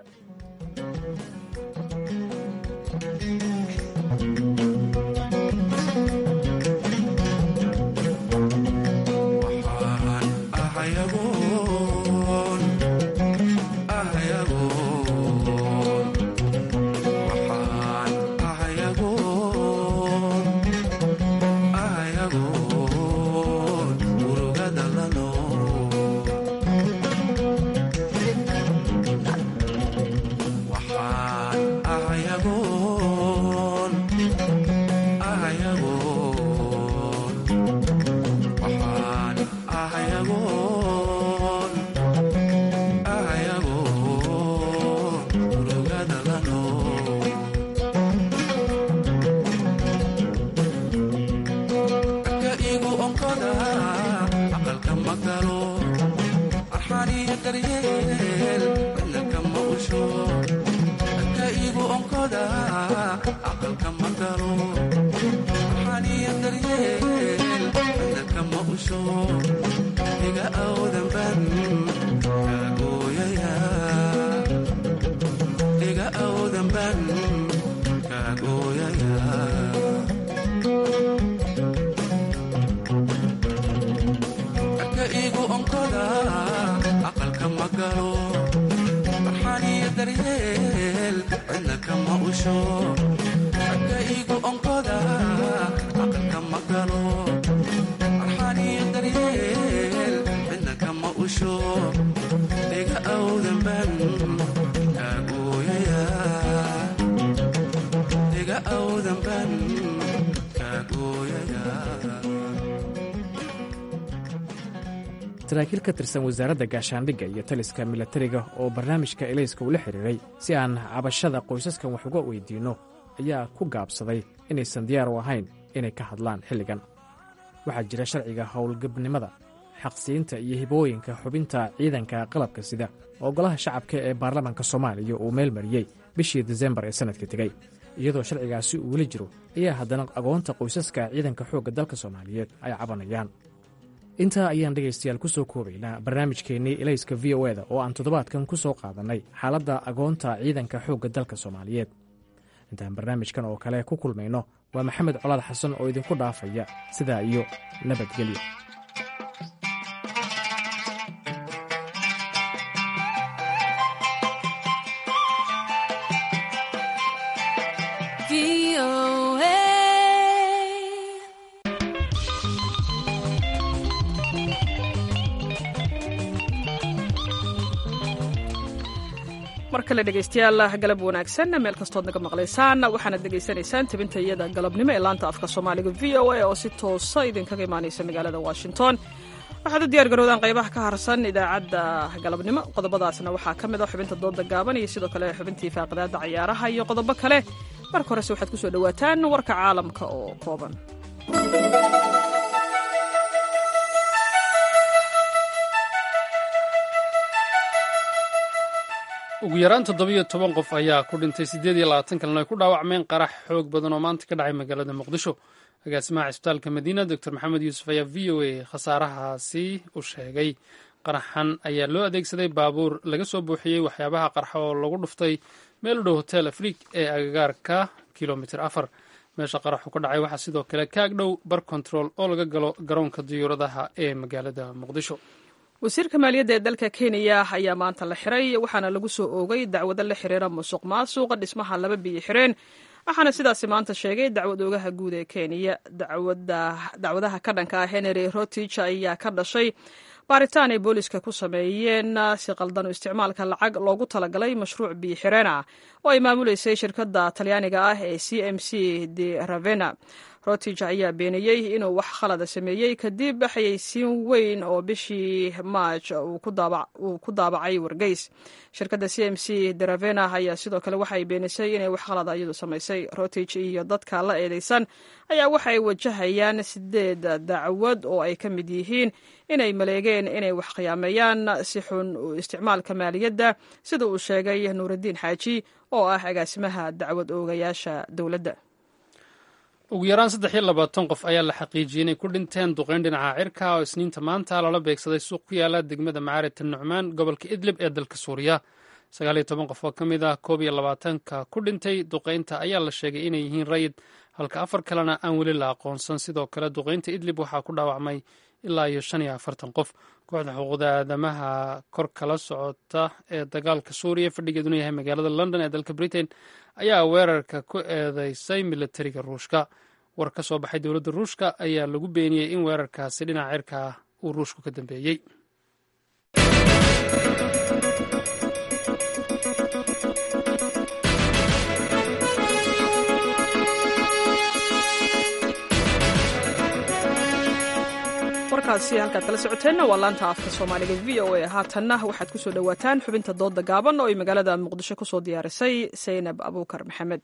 saraakiil ka tirsan wasaaradda gaashaandhigga iyo taliska milatariga oo barnaamijka elayska ula xiriiray si aan cabashada qoysaskan wax uga weydiinno ayaa ku gaabsaday inaysan diyaar u ahayn inay ka hadlaan xilligan waxaa jira sharciga howlgabnimada xaqsiinta iyo hibooyinka xubinta ciidanka qalabka sida oo golaha shacabka ee baarlamaanka soomaaliya uu meel mariyey bishii disembar ee sannadka tegey iyadoo sharcigaasi uu weli jiro ayaa haddana agoonta qoysaska ciidanka xoogga dalka soomaaliyeed ay cabanayaan intaa ayaan dhegaystayaal ku soo koobaynaa barnaamijkeennii elayska v o eda oo aan toddobaadkan ku soo qaadannay xaaladda agoonta ciidanka xoogga dalka soomaaliyeed intaan barnaamijkan oo kale ku kulmayno waa maxamed colaad xasan oo idinku dhaafaya sidaa iyo nabadgelyo mar kale dhegaystayaal galab wanaagsan meel kastood naga maqlaysaan waxaanad dhegaysanaysaan tabinta iyada galabnimo ee laanta afka soomaaliga v o a oo si toosa idinkaga imaanaysa magaalada washington waxaad u diyaar garoodaan qaybaha ka harsan idaacadda galabnimo qodobadaasna waxaa ka mid a xubinta dooda gaaban iyo sidoo kale xubintii faaqidaada cayaaraha iyo qodobo kale marka horese waxaad ku soo dhowaataan warka caalamka oo kooban ugu yaraan toddobiyo toban qof ayaa ku dhintay siddeed iyo labaatan kalena ay ku dhaawacmeen qarax xoog badan oo maanta ka dhacay magaalada muqdisho agaasimaha cisbitaalka madiina doctor maxamed yuusuf ayaa v o a khasaarahaasi u sheegay qaraxan ayaa loo adeegsaday baabuur laga soo buuxiyey waxyaabaha qarxa oo lagu dhuftay meel u dhow hotel afriik ee agagaarka kilomitir afar meesha qaraxu ka dhacay waxaa sidoo kale kaag dhow bar control oo laga galo garoonka diyuuradaha ee magaalada muqdisho wasiirka maaliyadda ee dalka kenya ayaa maanta la xiray waxaana lagu soo oogay dacwado la xiriira musuq maasuqa dhismaha laba biyo xireen waxaana sidaasi maanta sheegay dacwad oogaha guud ee kenya dacwadaha ka dhanka ah henry rotich ayaa ka dhashay baaritaan ay booliska ku sameeyeen si qaldan isticmaalka lacag loogu talagalay mashruuc biyo xireen ah oo ay maamuleysay shirkadda talyaaniga ah ee c m c de ravena rotich ayaa beeniyey inuu wax khalada sameeyey kadib xayeysiin weyn oo bishii maaj uu ku daabacay wargeys shirkadda c m c deravena ayaa sidoo kale waxay beenisay inay wax khalada iyadu samaysay rotich iyo dadka la eedeysan ayaa waxay wajahayaan sideed dacwad oo ay ka mid yihiin inay maleegeen inay wax khiyaameeyaan si xun isticmaalka maaliyadda sida uu sheegay nuuraddiin xaaji oo ah agaasimaha dacwad oogayaasha dowladda ugu yaraan saddex iyo labaatan qof ayaa la xaqiijiyey inay ku dhinteen duqeyn dhinaca cirka oo isniinta maanta lala beegsaday suuq ku yaala degmada macaarid nucmaan gobolka idlib ee dalka suuriya sagaal iyo toban qof oo ka mid ah koob iyo labaatanka ku dhintay duqeynta ayaa la sheegay inay yihiin rayid halka afar kalena aan weli la aqoonsan sidoo kale duqeynta idlib waxaa ku dhaawacmay ilaa iyo shan iyo afartan qof kooxda xuquuqda aadamaha kor kala socota ee dagaalka suuriya fadhigeeduna yahay magaalada london ee dalka britain ayaa weerarka ku eedeysay militariga ruushka war ka soo baxay dowladda ruushka ayaa lagu beeniyey in weerarkaasi dhinaca cirka ah uu ruushku ka dambeeyey warkaasi halkaad kala socoteenna waa laanta afka soomaaliga v o a haatanna waxaad ku soo dhowaataan xubinta dooda gaaban oo ay magaalada muqdisho ku soo diyaarisay saynab abuukar maxamed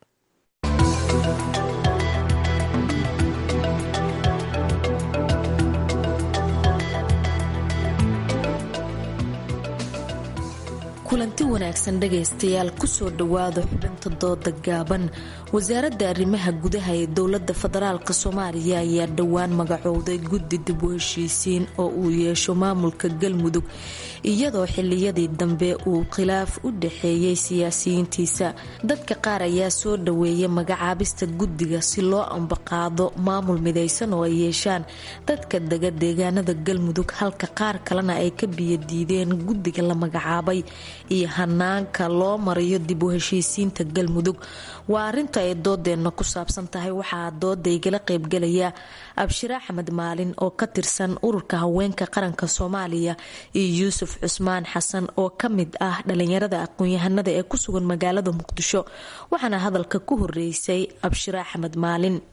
kulanti wanaagsan dhegaystayaal kusoo dhowaada xubinta dooda gaaban wasaaradda arrimaha gudaha ee dowladda federaalk soomaaliya ayaa dhowaan magacowday guddi dib u heshiisiin oo uu yeesho maamulka galmudug iyadoo xiliyadii dambe uu khilaaf u dhaxeeyey siyaasiyiintiisa dadka qaar ayaa soo dhaweeyay magacaabista guddiga si loo ambaqaado maamul midaysan oo ay yeeshaan dadka dega deegaanada galmudug halka qaar kalena ay ka biyadiideen guddiga la magacaabay iyo hanaanka loo marayo dib u heshiisiinta galmudug waa arinta ay doodeenna ku saabsan tahay waxaa dooda igala qaybgalaya abshir axmed maalin oo ka tirsan ururka haweenka qaranka soomaaliya iyo yuusuf cusmaan xasan oo ka mid ah dhalinyarada aqoon-yahanada ee ku sugan magaalada muqdisho waxaana hadalka ku horeysay abshir axmed maalin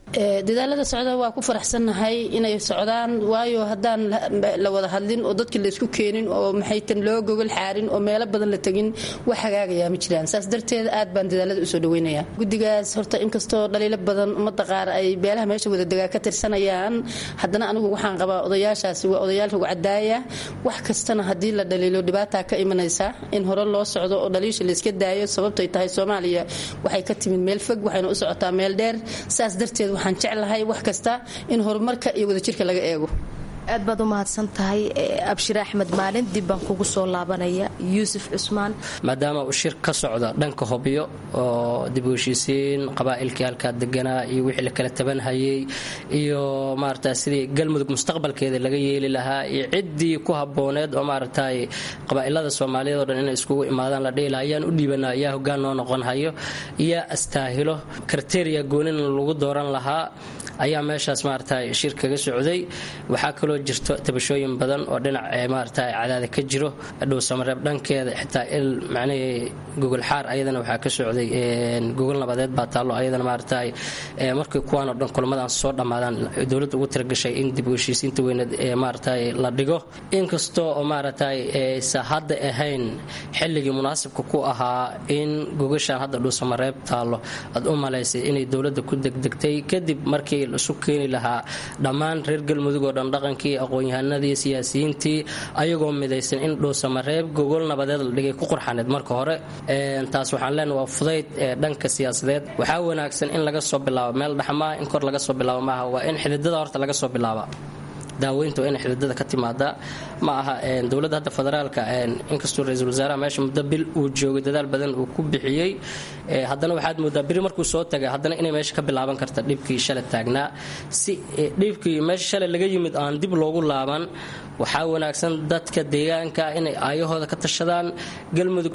dadaalada socda waa ku faraxsannahay inay socdaan waayo haddaan la wada hadlin oo dadkii laysku keenin oo maxaytan loo gogol xaarin oo meelo badan la tegin wax hagaagayaa ma jiraan saas darteed aad baan dadaalada usoo dhaweynaya guddigaas horta inkastoo dhaliilo badan ummadda qaar ay beelaha meesha wadadegaa ka tirsanayaan haddana anigu waxaan qabaa odayaashaasi waa odayaal rugcadaaya wax kastana haddii la dhaliilo dhibaataa ka imanaysa in hore loo socdo oo dhaliisha layska daayo sababtay tahay soomaaliya waxay ka timid meel fog waxayna u socotaa meel dheer saas darteed waxaan jeclahay wax kasta in horumarka iyo wadajirka laga eego aad baad u mahadsan tahay abshir axmed maalin dib baan kugu soo laabanaya yuusuf cusmaan maadaama uu shir ka socdo dhanka hobyo oo dib u heshiisiin qabaa'ilkii halkaa deganaa iyo wixii la kala tabanhayay iyo maarata sidii galmudug mustaqbalkeeda laga yeeli lahaa iyo ciddii ku habbooneed oo maaragtay qabaa'ilada soomaaliyeed oo dhan inay iskugu imaadaan la dhihi lahaa ayaan u dhiibanaa yaa hoggaan noo noqon hayo yaa astaahilo kriteria goonina lagu dooran lahaa ayaa meeshaas maaragtay shir kaga socday waxaa kaloo jirto tabashooyin badan oo dhinac maaragtay cadaada ka jiro dhowsamareeb dhankeeda xitaa il macnihii gogol xaar ayadana waxaa ka socday gogol nabadeed baa taallo ayadana maaragtay markii kuwaan oo dhan kulamadan soo dhammaadaan dowladda ugu talagashay in dib u heshiisiinta weyneed ee maaragtay la dhigo inkastoo oo maaragtay aysa hadda ahayn xilligii munaasibka ku ahaa in gogashaan hadda dhowsamareeb taallo aad u malaysay inay dowladda ku degdegtay kadib markii isu keeni lahaa dhammaan reer galmudug oo dhan dhaqankii aqoon-yahanadii siyaasiyiintii ayagoo midaysan in dhuusamareeb gogol nabadeed la dhigay ku qurxaneed marka hore taas waxaan leenahay waa fudayd dhanka siyaasadeed waxaa wanaagsan in laga soo bilaabo meel dhaxmaa in kor laga soo bilaabo maaha waa in xididada horta laga soo bilaaba daaweynta waa inay xididada ka timaadaa ma aha dowladda hadda federaalka inkastoo ra-iisul wasaaraha meesha muddo bil uu joogay dadaal badan uu ku bixiyey haddana waxaad moodaa biri markuu soo tagay haddana inay meesha ka bilaaban karta dhibkii shalay taagnaa si dhibkii meesha shalay laga yimid aan dib loogu laaban waxaa wanaagsan dadka deegaanka inay aayahooda ka tashadaan galmudug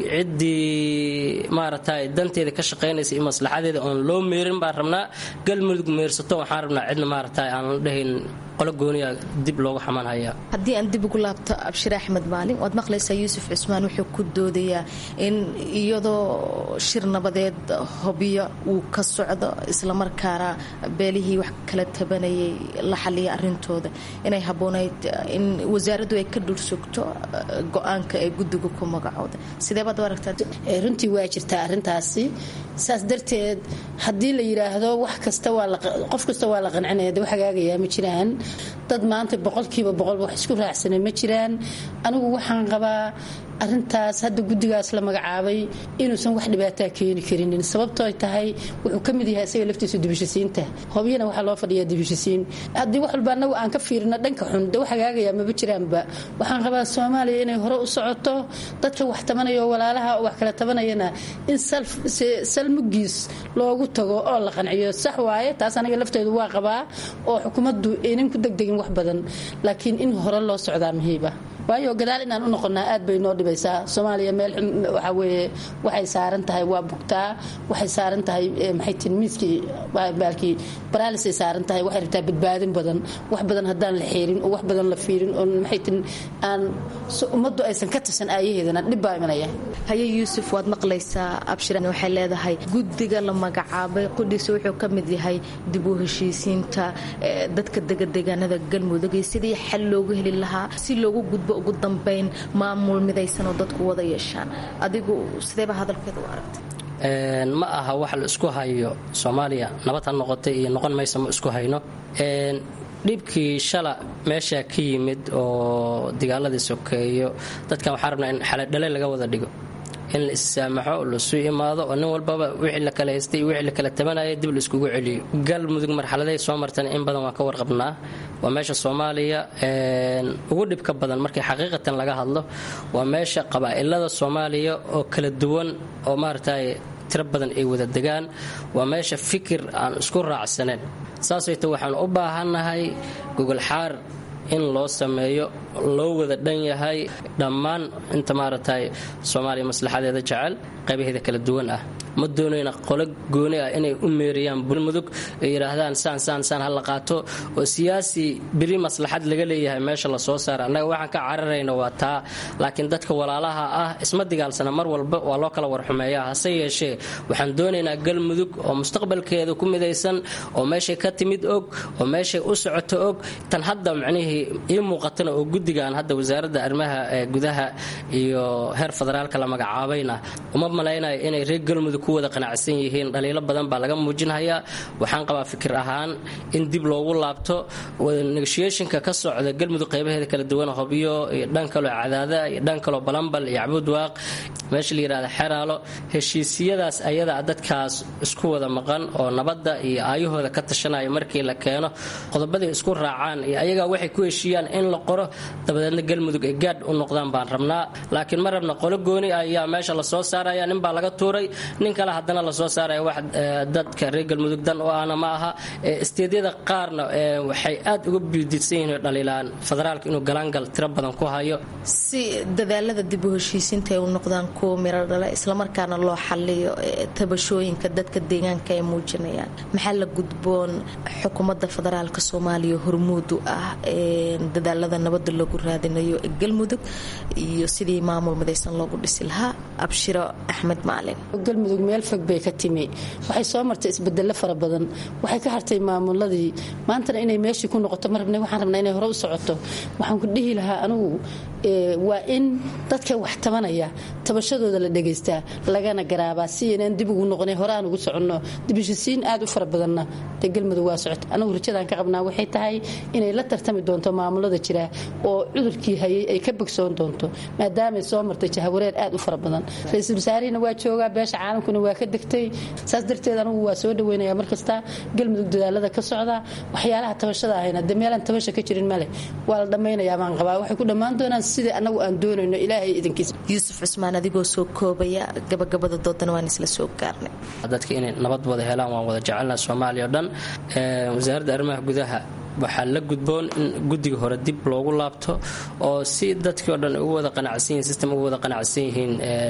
ciddii maaragtay danteeda ka shaqaynaysa iyo maslaxadeeda oon loo meerin baan rabnaa galmudug meersato waxaan rabnaa cidna maaragtay aan dhahayn qolo gooniya dib loogu xamanhaya haddii aan dib ugu laabto abshir axmed maalin waad maqlaysaa yuusuf cusmaan wuxuu ku doodayaa in iyadoo shir nabadeed hobyo uu ka socdo islamarkaana beelihii wax kala tabanayay la xaliya arintooda inay habboonayd in wasaaraddu ay ka dhursugto go-aanka ee guddiga ku magacooda sideebaad u aragtaa runtii waa jirtaa arrintaasi saas darteed haddii la yidhaahdo wax kasta qof kasta waa la qancinaya de wax hagaagayaa ma jiraan dad maanta boqolkiiba boqol wax isku raacsana ma jiraan anigu waxaan qabaa arintaas hadda guddigaas la magacaabay inuusan wax dhibaataa keeni karinin sababtoo tahay wuxuu ka mid yahay isaga laftiisa dibishisiinta hobyana waxaa loo fadhiyaa dibishisiin haddii wax walba anagu aan ka fiirino dhanka xun de wax hagaagaya maba jiraanba waxaan qabaa soomaaliya inay hore u socoto dadka wax tabanaya oo walaalaha oo wax kala tabanayana in salmugiis loogu tago oo la qanciyo sax waaye taas aniga lafteedu waa qabaa oo xukuumaddu aynan ku degdegin wax badan laakiin in hore loo socdaa muhiiba waayo gadaal inaan u noqonnaa aad bay noo dhibaysaa soomaaliya meel xun waxaa weeye waxay saaran tahay waa bugtaa waxay saaran tahay maxay tin miiskii baalkii baraalisay saaran tahay waxay rabtaa badbaadin badan wax badan haddaan la xeerin oo wax badan la fiirin oo maxay tin aan ummaddu aysan ka tirsan aayaheedana dhib baa imanaya haye yuusuf waad maqlaysaa abshiran waxay leedahay guddiga la magacaabay qudhiisa wuxuu ka mid yahay dib u heshiisiinta dadka degadeegaanada galmudug iyo sidii xal loogu heli lahaa si loogu gudbo ugu dambayn maamul midaysan oo dadku wada yeeshaan adigu sideeba hadalkeeda u aragta ma aha wax la isku hayo soomaaliya nabad ha noqotay iyo noqon maysa ma isku hayno dhibkii shala meeshaa ka yimid oo dagaaladii sokeeyo dadkan waxaa rabnaa in xaladhale laga wada dhigo in la issaamaxo lasu imaado oo nin walbaba wixii la kala haystay iyo wixii la kala tabanaya dib la iskugu celiyo galmudug marxaladay soo martana in badan waan ka warqabnaa waa meesha soomaaliya ugu dhibka badan markii xaqiiqatan laga hadlo waa meesha qabaa'ilada soomaaliya oo kala duwan oo maaragtay tiro badan ay wada degaan waa meesha fikir aan isku raacsaneen saasayta waxaan u baahannahay gogol xaar in loo sameeyo loo wada dhan yahay dhammaan inta maaragtay soomaaliya maslaxadeeda jecel qaybaheeda kala duwan ah ma doonayna qolo gooni ah inay u meeriyaan bulmudug ay yidhaahdaan saan saan saan ha la qaato oo siyaasi beri maslaxad laga leeyahay meesha lasoo saara annaga waxaan ka cararayna waa taa laakiin dadka walaalaha ah isma digaalsana mar walba waa loo kala warxumeeya hase yeeshee waxaan doonaynaa galmudug oo mustaqbalkeeda ku midaysan oo meeshay ka timid og oo meeshay u socoto og tan hadda macnihii ii muuqatana oo guddigan hadda wasaaradda arrimaha gudaha iyo heer federaalka la magacaabayna uma malaynayo inay reer galmudug ku wada qanacsan yihiin dhaliilo badan baa laga muujinhayaa waxaan qabaa fikir ahaan in dib loogu laabto negotiationka ka socda galmudug qaybaheeda kala duwan hobyo iyo dhan kaloo cadaada iyo dhan kaloo balambal iyo cabudwaaq meesha la yidhahda xeraalo heshiisiyadaas ayada dadkaas isku wada maqan oo nabadda iyo aayahooda ka tashanaya markii la keeno qodobadii isku raacaan iyo ayagaa waxay ku heshiiyaan in la qoro dabadeedna galmudug ay gaadh u noqdaan baan rabnaa laakiin ma rabna qolo gooni ayaa meesha lasoo saaraya nin baa laga tuuray nin kale haddana lasoo saaraya wax dadka reer galmudug dan u ahna ma aha isteedyada qaarna waxay aad uga biididsan yihiin dhaliilaan federaalka inuu galaangal tiro badan ku hayo si dadaalada dib u heshiisiinta ay u noqdaan kuwa miro dhala islamarkaana loo xaliyo tabashooyinka dadka deegaanka ay muujinayaan maxaa la gudboon xukuumadda federaalka soomaaliya hormuud u ah dadaalada nabadda lagu raadinayo ee galmudug iyo sidii maamul midaysan loogu dhisi lahaa abshiro axmed maalin galmudug meel fog bay ka timi waxay soo martay isbedelo fara badan waxay ka hartay maamuladii maantana inay meeshii ku noqoto ma rabna waxaan rabnaa inay hore u socoto waxaan ku dhihi lahaa anigu waa in dadka wax tabanaya tabashadooda la dhegaystaa lagana garaabaa si inaan dib ugu noqonay hore aan ugu soconno dibishisiin aad u fara badanna dee galmudug waa socota anigu rajadaan ka qabnaa waxay tahay inay la tartami doonto maamulada jira oo cudurkii hayay ay ka bogsoon doonto maadaamay soo martay jahawareer aad u fara badan ra-iisul wasaarihina waa joogaa beesha caalamkuna waa ka degtay saas darteed anigu waa soo dhaweynaya markasta galmudug dadaalada ka socda waxyaalaha tabashada ahayna dee meelaan tabasha ka jirin male waa la dhammaynayaa baan qabaa waxay ku dhammaan doonaan sidai annagu aan doonayno ilaahay idankiisa yuusuf cusmaan adigoo soo koobaya gabagabada doodana waan isla soo gaarnay dadka inay nabad wada helaan waan wada jecelnaha soomaaliya o dhan wasaaradda arrimaha gudaha waxaa la gudboon in guddiga hore dib loogu laabto oo si dadkii o dhan ugu wada qanacsan yihin system ugu wada qanacsan yihiin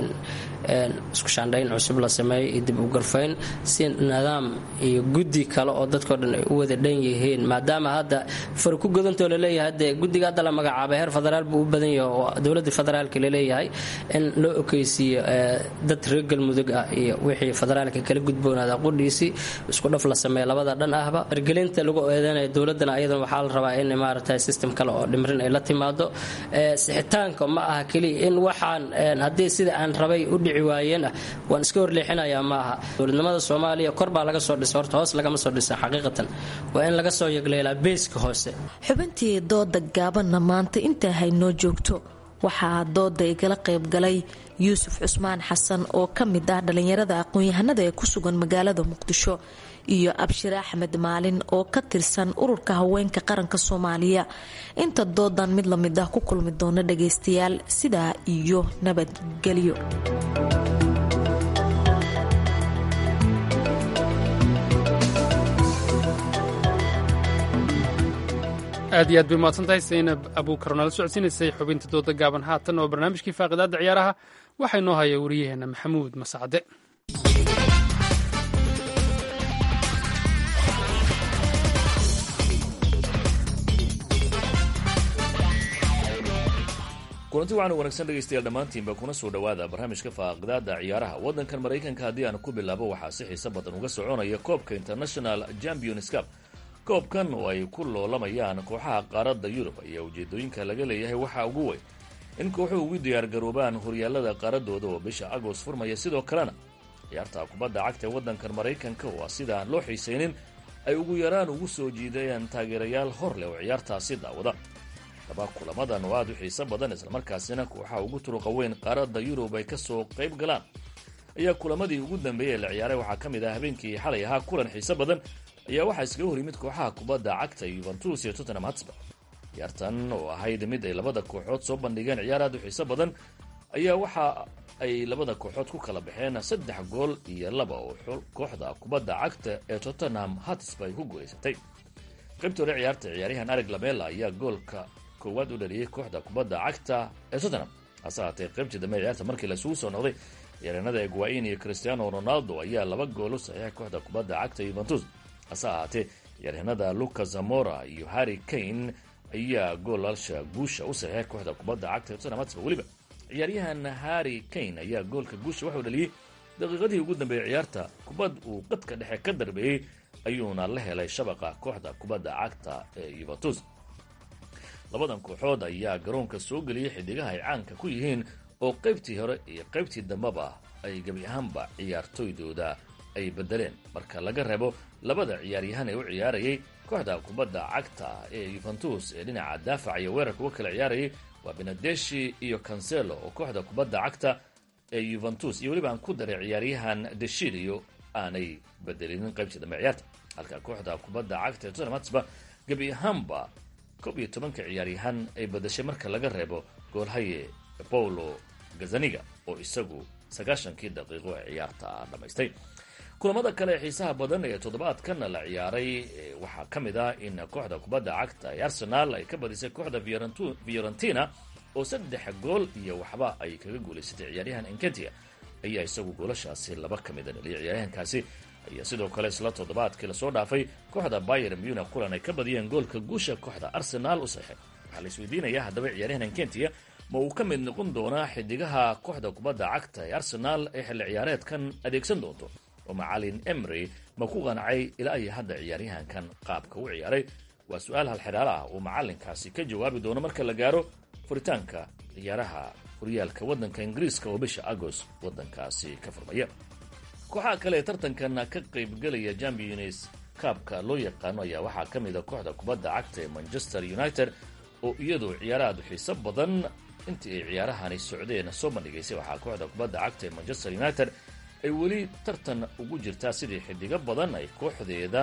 isku shaandhayn cusub la sameeyo iyo dib u garfayn si nidaam iyo guddi kale oo dadkao dhan ay u wada dhan yihiin maadaama hadda far ku godantoo laleeyahay dee guddiga hadda la magacaabay heer federaal buu u badan yahay oo dowladda federaalka laleeyahay in loo okeysiiyo dad reer galmudug ah iyo wixii federaalka kala gudboonaada qudhiisii isku dhaf la sameeya labada dhan ahba ergelinta lagu eedeynaya dowladana ayadan waxaa la rabaa in maaragtay system kale oo dhimrin ay la timaado sixitaanka ma aha keliya in waxaan haddii sida aan rabay u dhici waayeen ah waan iska horleexinayaa ma aha dowladnimada soomaaliya kor baa laga soo dhisa horta hoos lagama soo dhisa xaqiiqatan waa in laga soo yegleelaa beeska hoose xubintii dooda gaabanna maanta intaa haynoo joogto waxaa dooda igala qaybgalay yuusuf cusmaan xasan oo ka mid ah dhallinyarada aqoon-yahanada ee ku sugan magaalada muqdisho iyo abshire axmed maalin oo ka tirsan ururka haweenka qaranka soomaaliya inta doodan mid lamid ah ku kulmi doona dhagaystayaal sidaa iyo nabadgelyo aad iyo aad bay mahadsan tahay saynab abuukar nala socodsiinaysay xubinta dooda gaaban haatan oo barnaamijkii faaqidaadda ciyaaraha waxaa inoo haya wariyaheenna maxamuud masacde kulanti waxaanu wanaagsan dhegaystayaal dhammaantiinba kuna soo dhowaada barnaamijka faaqidaada ciyaaraha waddankan maraykanka haddii aan ku bilaabo waxaa si xiise badan uga soconaya koobka international champions cup koobkan oo ay ku loolamayaan kooxaha qaaradda yurub ayaa ujeedooyinka laga leeyahay waxaa ugu weyn in kooxuhu ugu diyaargaroobaan horyaalada qaaradooda oo bisha agost furmaya sidoo kalena ciyaarta kubadda cagta ee waddankan maraykanka oo sida aan loo xiisaynin ay ugu yaraan ugu soo jiidayaan taageerayaal hor leh oo ciyaartaasi daawada laba kulamadan oo aad u xiiso badan islamarkaasina kooxaha ugu turuqa weyn qaaradda yurub ay ka soo qayb galaan ayaa kulamadii ugu dambeeyey ee la ciyaaray waxaa ka mid ah habeenkii xalay ahaa kulan xiiso badan ayaa waxaa iskaga hor yimid kooxaha kubadda cagta yuventus iyo tottenham hotspur ciyaartan oo ahayd mid ay labada kooxood soo bandhigeen ciyaar aad u xiiso badan ayaa waxa ay labada kooxood ku kala baxeen saddex gool iyo laba oo kooxda kubadda cagta ee tottenham hotspur ay ku guulaysatay qaybta hore ciyaarta ciyaaryahan arig lamela ayaa goolka koowaad u dhaliyey kooxda kubadda cagta ee tottenham hase haatee qaybtii dambe ciyaarta markii laisugu soo noqday ciyaaryahanada egwain iyo cristiano ronaldo ayaa laba gool u saxiixay kooxda kubadda cagta yuventus hase ahaatee ciyaaryahanada lucas zamora iyo harry kane ayaa goolalsha guusha u saxiixay kooxda kubadda cagta tottenham hotspur weliba ciyaaryahan harry kane ayaa goolka guusha waxuu dhaliyey daqiiqadihii ugu dambeeyey ciyaarta kubad uu qadka dhexe ka darbeeyey ayuuna la helay shabaqa kooxda kubadda cagta ee yuventus labadan kooxood ayaa garoonka soo geliyey xidigaha ay caanka ku yihiin oo qaybtii hore iyo qaybtii dambeba ay gebi ahaanba ciyaartoydooda ay bedeleen marka laga reebo labada ciyaaryahan ee u ciyaarayay kooxda kubadda cagta ee yuventus ee dhinaca daafaca iyo weerarka uga kala ciyaarayay waa benadeshi iyo cancelo oo kooxda kubadda cagta ee yuventus iyo weliba aan ku daray ciyaaryahan deshilio aanay bedelinin qaybtii dambe ciyaarta halka kooxda kubadda cagta ee tottenham hotspur gebi ahaanba koob iyo tobanka ciyaaryahan ay badashay marka laga reebo goolhaye paulo gazaniga oo isagu sagaashankii daqiiqo ee ciyaarta dhammaystay kulamada kale ee xiisaha badan ee toddobaadkan la ciyaaray waxaa ka mid ah in kooxda kubadda cagta ee arsenal ay ka badisay kooxda fiorentina oo saddex gool iyo waxba ay kaga guulaysatay ciyaaryahan enketia ayaa isagu goolashaasi laba ka mida dhaliyay ciyaaryahankaasi ayaa sidoo kale isla toddobaadkii lasoo dhaafay kooxda bayer munich kulan ay ka badiyeen goolka guusha kooxda arsenal u saxay waxaa la isweydiinayaa haddaba ciyaaryahan enkentia ma uu ka mid noqon doonaa xidigaha kooxda kubadda cagta ee arsenal ee xilli ciyaareedkan adeegsan doonto oo macalin emry ma ku qancay ilaa iyo hadda ciyaaryahankan qaabka u ciyaaray waa su-aal halxidhaala ah uu macalinkaasi ka jawaabi doono marka la gaaro furitaanka ciyaaraha horyaalka waddanka ingiriiska oo bisha agost waddankaasi ka furmaya kooxaha kale ee tartankan ka qaybgelaya champions kaabka loo yaqaano ayaa waxaa ka mid a kooxda kubadda cagta ee manchester united oo iyadu ciyaarahaadu xiiso badan intii ay ciyaarahani socdeen soo bandhigaysay waxaa kooxda kubadda cagta ee manchester united ay weli tartan ugu jirtaa sidii xidigo badan ay kooxdeeda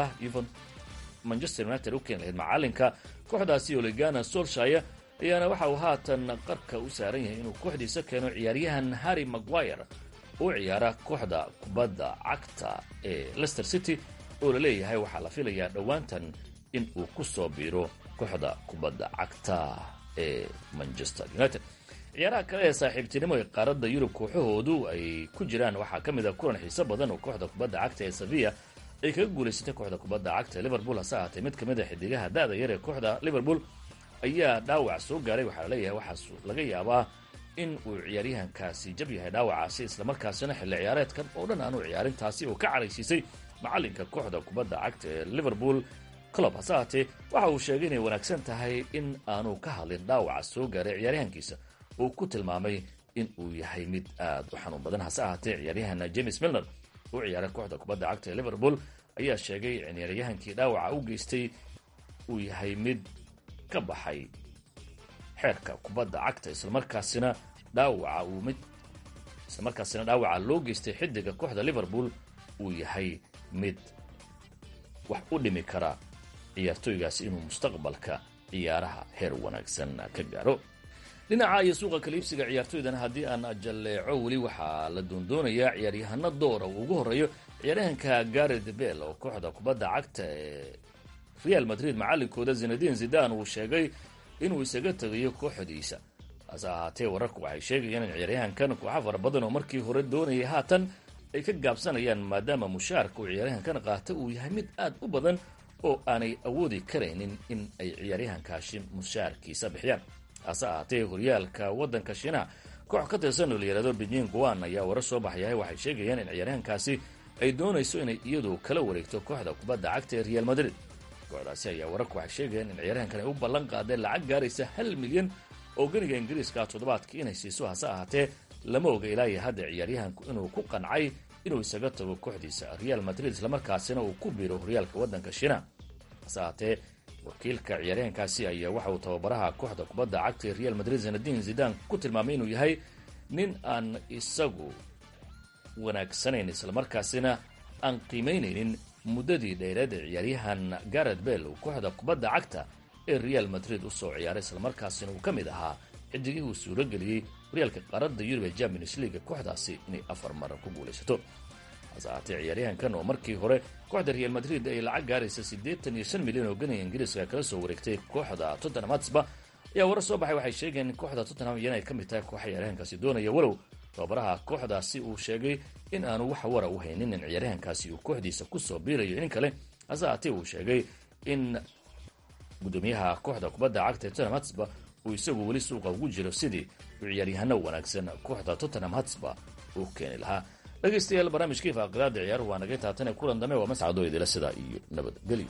manchester united u keeni lahayd macalinka kooxdaasi oligana solshire ayaana waxa uu haatan qarka u saaran yahay inuu kooxdiisa keeno ciyaaryahan harry maguire u ciyaara kooxda kubadda cagta ee leicester city oo la leeyahay waxaa la filayaa dhowaantan in uu ku soo biiro kooxda kubadda cagta ee manchester united ciyaaraha kale ee saaxiibtinimo ee qaaradda yurub kooxahoodu ay ku jiraan waxaa ka mid a kulan xiiso badan oo kooxda kubadda cagta ee sevilla ay kaga guulaysatay kooxda kubadda cagta ee liverpool hase ahaatee mid ka mid a xidigaha da-da yar ee kooxda liverpool ayaa dhaawac soo gaaray waxaa laleeyahay waxaas laga yaabaa in uu ciyaaryahankaasi jab yahay dhaawacaasi islamarkaasina xilli ciyaareedkan oo dhan aanu ciyaarintaasi oo ka caraysiisay macalinka kooxda kubadda cagta ee liverpool club hase ahaatee waxa uu sheegay inay wanaagsan tahay in aanu ka hadlin dhaawaca soo gaaray ciyaaryahankiisa uu ku tilmaamay in uu yahay mid aad u xanuun badan hase ahaatee ciyaaryahan james milner u ciyaaray kooxda kubadda cagta ee liverpool ayaa sheegay in ciyaaryahankii dhaawaca u geystay uu yahay mid ka baxay xeerka kubadda cagta islamarkaasina dhaawaca uu mid islamarkaasina dhaawaca loo geystay xidiga kooxda liverpool uu yahay mid wax u dhimi kara ciyaartooygaasi inuu mustaqbalka ciyaaraha heer wanaagsan ka gaaro dhinaca iyo suuqa kaliibsiga ciyaartooydana haddii aan jalleeco weli waxaa la doondoonayaa ciyaaryahano doora uu ugu horreeyo ciyaaryahanka garet bell oo kooxda kubadda cagta ee real madrid macalinkooda zinadin zidan uu sheegay inuu isaga tegayo kooxdiisa hase ahaatee wararku waxay sheegayaan in ciyaaryahankan kooxa fara badan oo markii hore doonayay haatan ay ka gaabsanayaan maadaama mushaarka uu ciyaaryahankan qaata uu yahay mid aad u badan oo aanay awoodi karaynin in ay ciyaaryahankaasi mushaarkiisa bixiyaan hase ahaatee horyaalka waddanka shiinaha koox ka tirsan oo la yihahdo beijing guan ayaa warar soo baxyahay waxay sheegayaan in ciyaaryahankaasi ay doonayso inay iyadu kala wareegto kooxda kubadda cagta ee real madrid kooxdaasi ayaa wararku waxay sheegayaan in ciyaaryahankan ay u ballan qaadeen lacag gaaraysa hal milyan oo ganiga ingiriiska toddobaadkii inay siiso hase ahaatee lama oga ilaa iyo hadda ciyaaryahanku inuu ku qancay inuu isaga tago kooxdiisa real madrid islamarkaasina uu ku biiro horyaalka waddanka shiinaha hase ahaatee wakiilka ciyaaryahankaasi ayaa waxa uu tababaraha kooxda kubadda cagta ee real madrid zanadin zidan ku tilmaamay inuu yahay nin aan isagu wanaagsanayn islamarkaasina aan qiimaynaynin muddadii dheereed ee ciyaaryahan garet bell uu kooxda kubadda cagta ee real madrid usoo ciyaaray islamarkaasina uu ka mid ahaa xidigii uu suuro geliyey horyaalka qaaradda yurub ee champions leaga kooxdaasi inay afar mar ku guulaysato hase ahaatee ciyaaryahankan oo markii hore kooxda real madrid ay lacag gaaraysa siddeetan iyo shan milyan oo ganiga ingiriiska kala soo wareegtay kooxda tottenham hatsba ayaa warar soo baxay waxay sheegeen in kooxda tottenham iyana ay ka mid tahay kooxa ciyaaryahankaasi doonaya walow tababaraha kooxdaasi uu sheegay in aanu wax wara u haynin in ciyaaryahankaasi uu kooxdiisa kusoo biirayo in kale hase haatee uu sheegay in gudoomiyaha kooxda kubadda cagta ee tottenham hatsba uu isagu weli suuqa ugu jiro sidii uu ciyaaryahano wanaagsan kooxda tottenham hatsba uu keeni lahaa dhegaystayaal barnaamijkii faaqidaada ciyaaruhu waa naga taatane kulan dambe waa mascadoo idila sidaa iyo nabadgelyo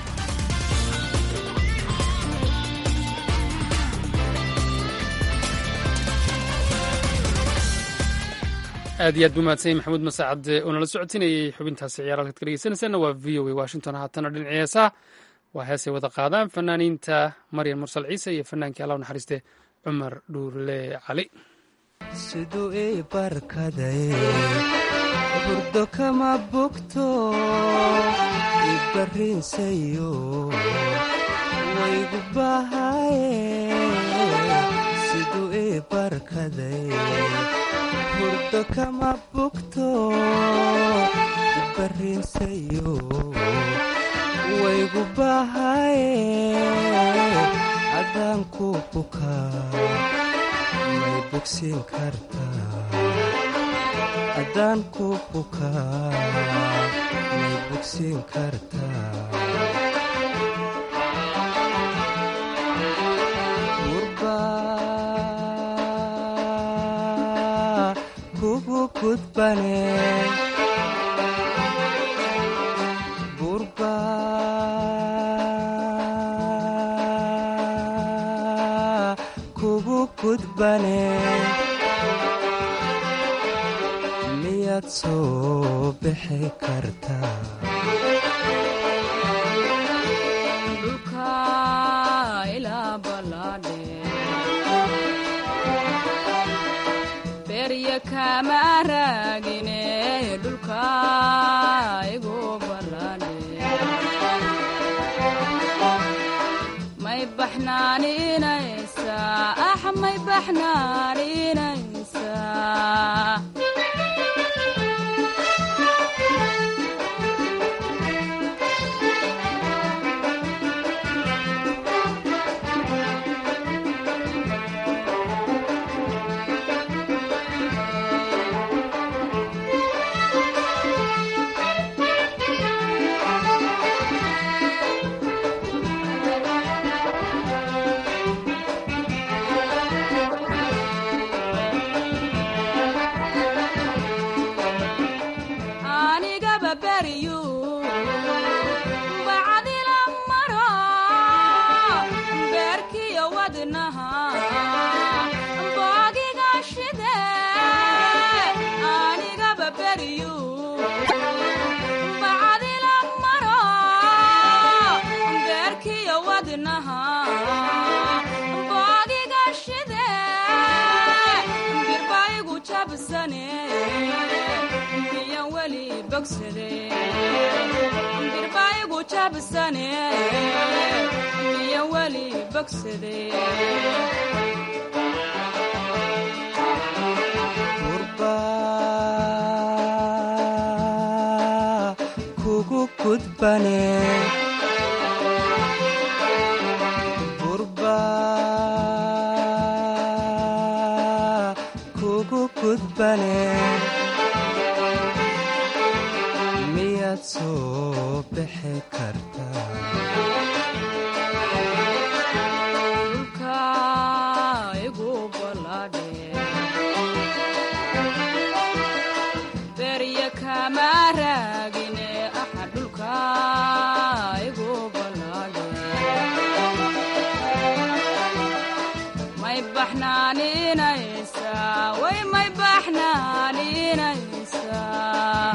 aad iyo aad buu mahadsanyay maxamuud masaacad oo nala socotinayay xubintaasi ciyaar halkaad ka dhegeysanaysaana waa v o a washington haatana dhinac heesaa waa heesay wada qaadaan fanaaniinta maryan mursal ciise iyo fanaankii allah naxariiste cumar dhuurle cali siduu ii barkaday burdo kama bogto ibarriinsayo waygu bahaye siduu ii barkaday burdo kama bogto ibarriinsayo waygu bahaye haddaan ku bukaa may bogsiin kartaa haddaan ku bukaa may bogsiin kartaa gurbaa kugu gudbane gurbaa kugu gudbane miyaad soo bixi kartaa dhulka ilaa ballaadhe berya kama raagine dhulka igu ballaadhe may baxnaaninaysaa ax may baxnaaninaysaa anigaba beriyu bacdila maro beerkiyo wadnaha boogiga shide anigaba beriyu bacdila maro beerkiyo wadnaha boogiga shide birbaigu jabsane miyan weli bogsade birbaigu jabsane miyan weli bogsade gurbaa kugu gudbane gurbaa kugu gudbane miyaad soo bixi kartaa dhulka igu ballaadhe berya kama raagine axa dhulka igu ballaadhe may baxnaaninaysaa way may baxnaaninaysaa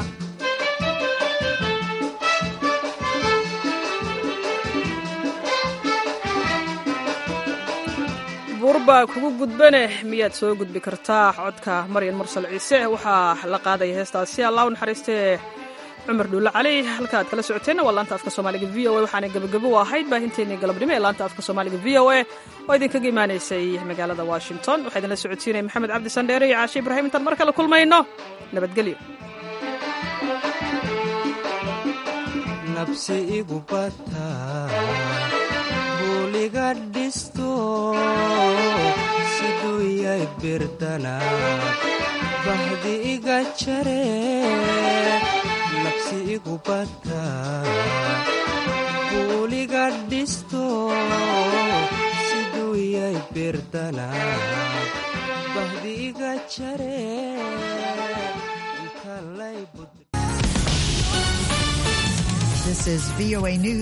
buurba kugu gudbane miyaad soo gudbi kartaa codka maryan mursal ciise waxaa la qaadaya heestaasi allah u naxariistee cumar dhuulle cali halka aad kala socoteenna waa laanta afka soomaaliga v o a waxaana gebagabo u ahayd baahinteennii galabnimo ee laanta afka soomaaliga v o a oo idinkaga imaanaysay magaalada washington waxaa idinla socodsiinaya maxamed cabdi sandheere iyo caashe ibraahim intaan mar kale kulmayno nabadgelyo nabsi igu bataa buuliga dhisto siduu yay birdana bahdi iga jare nafsi igu bata buuliga dhisto siduu yay birdana bahdi iga jare inta lay bud This is VOA News.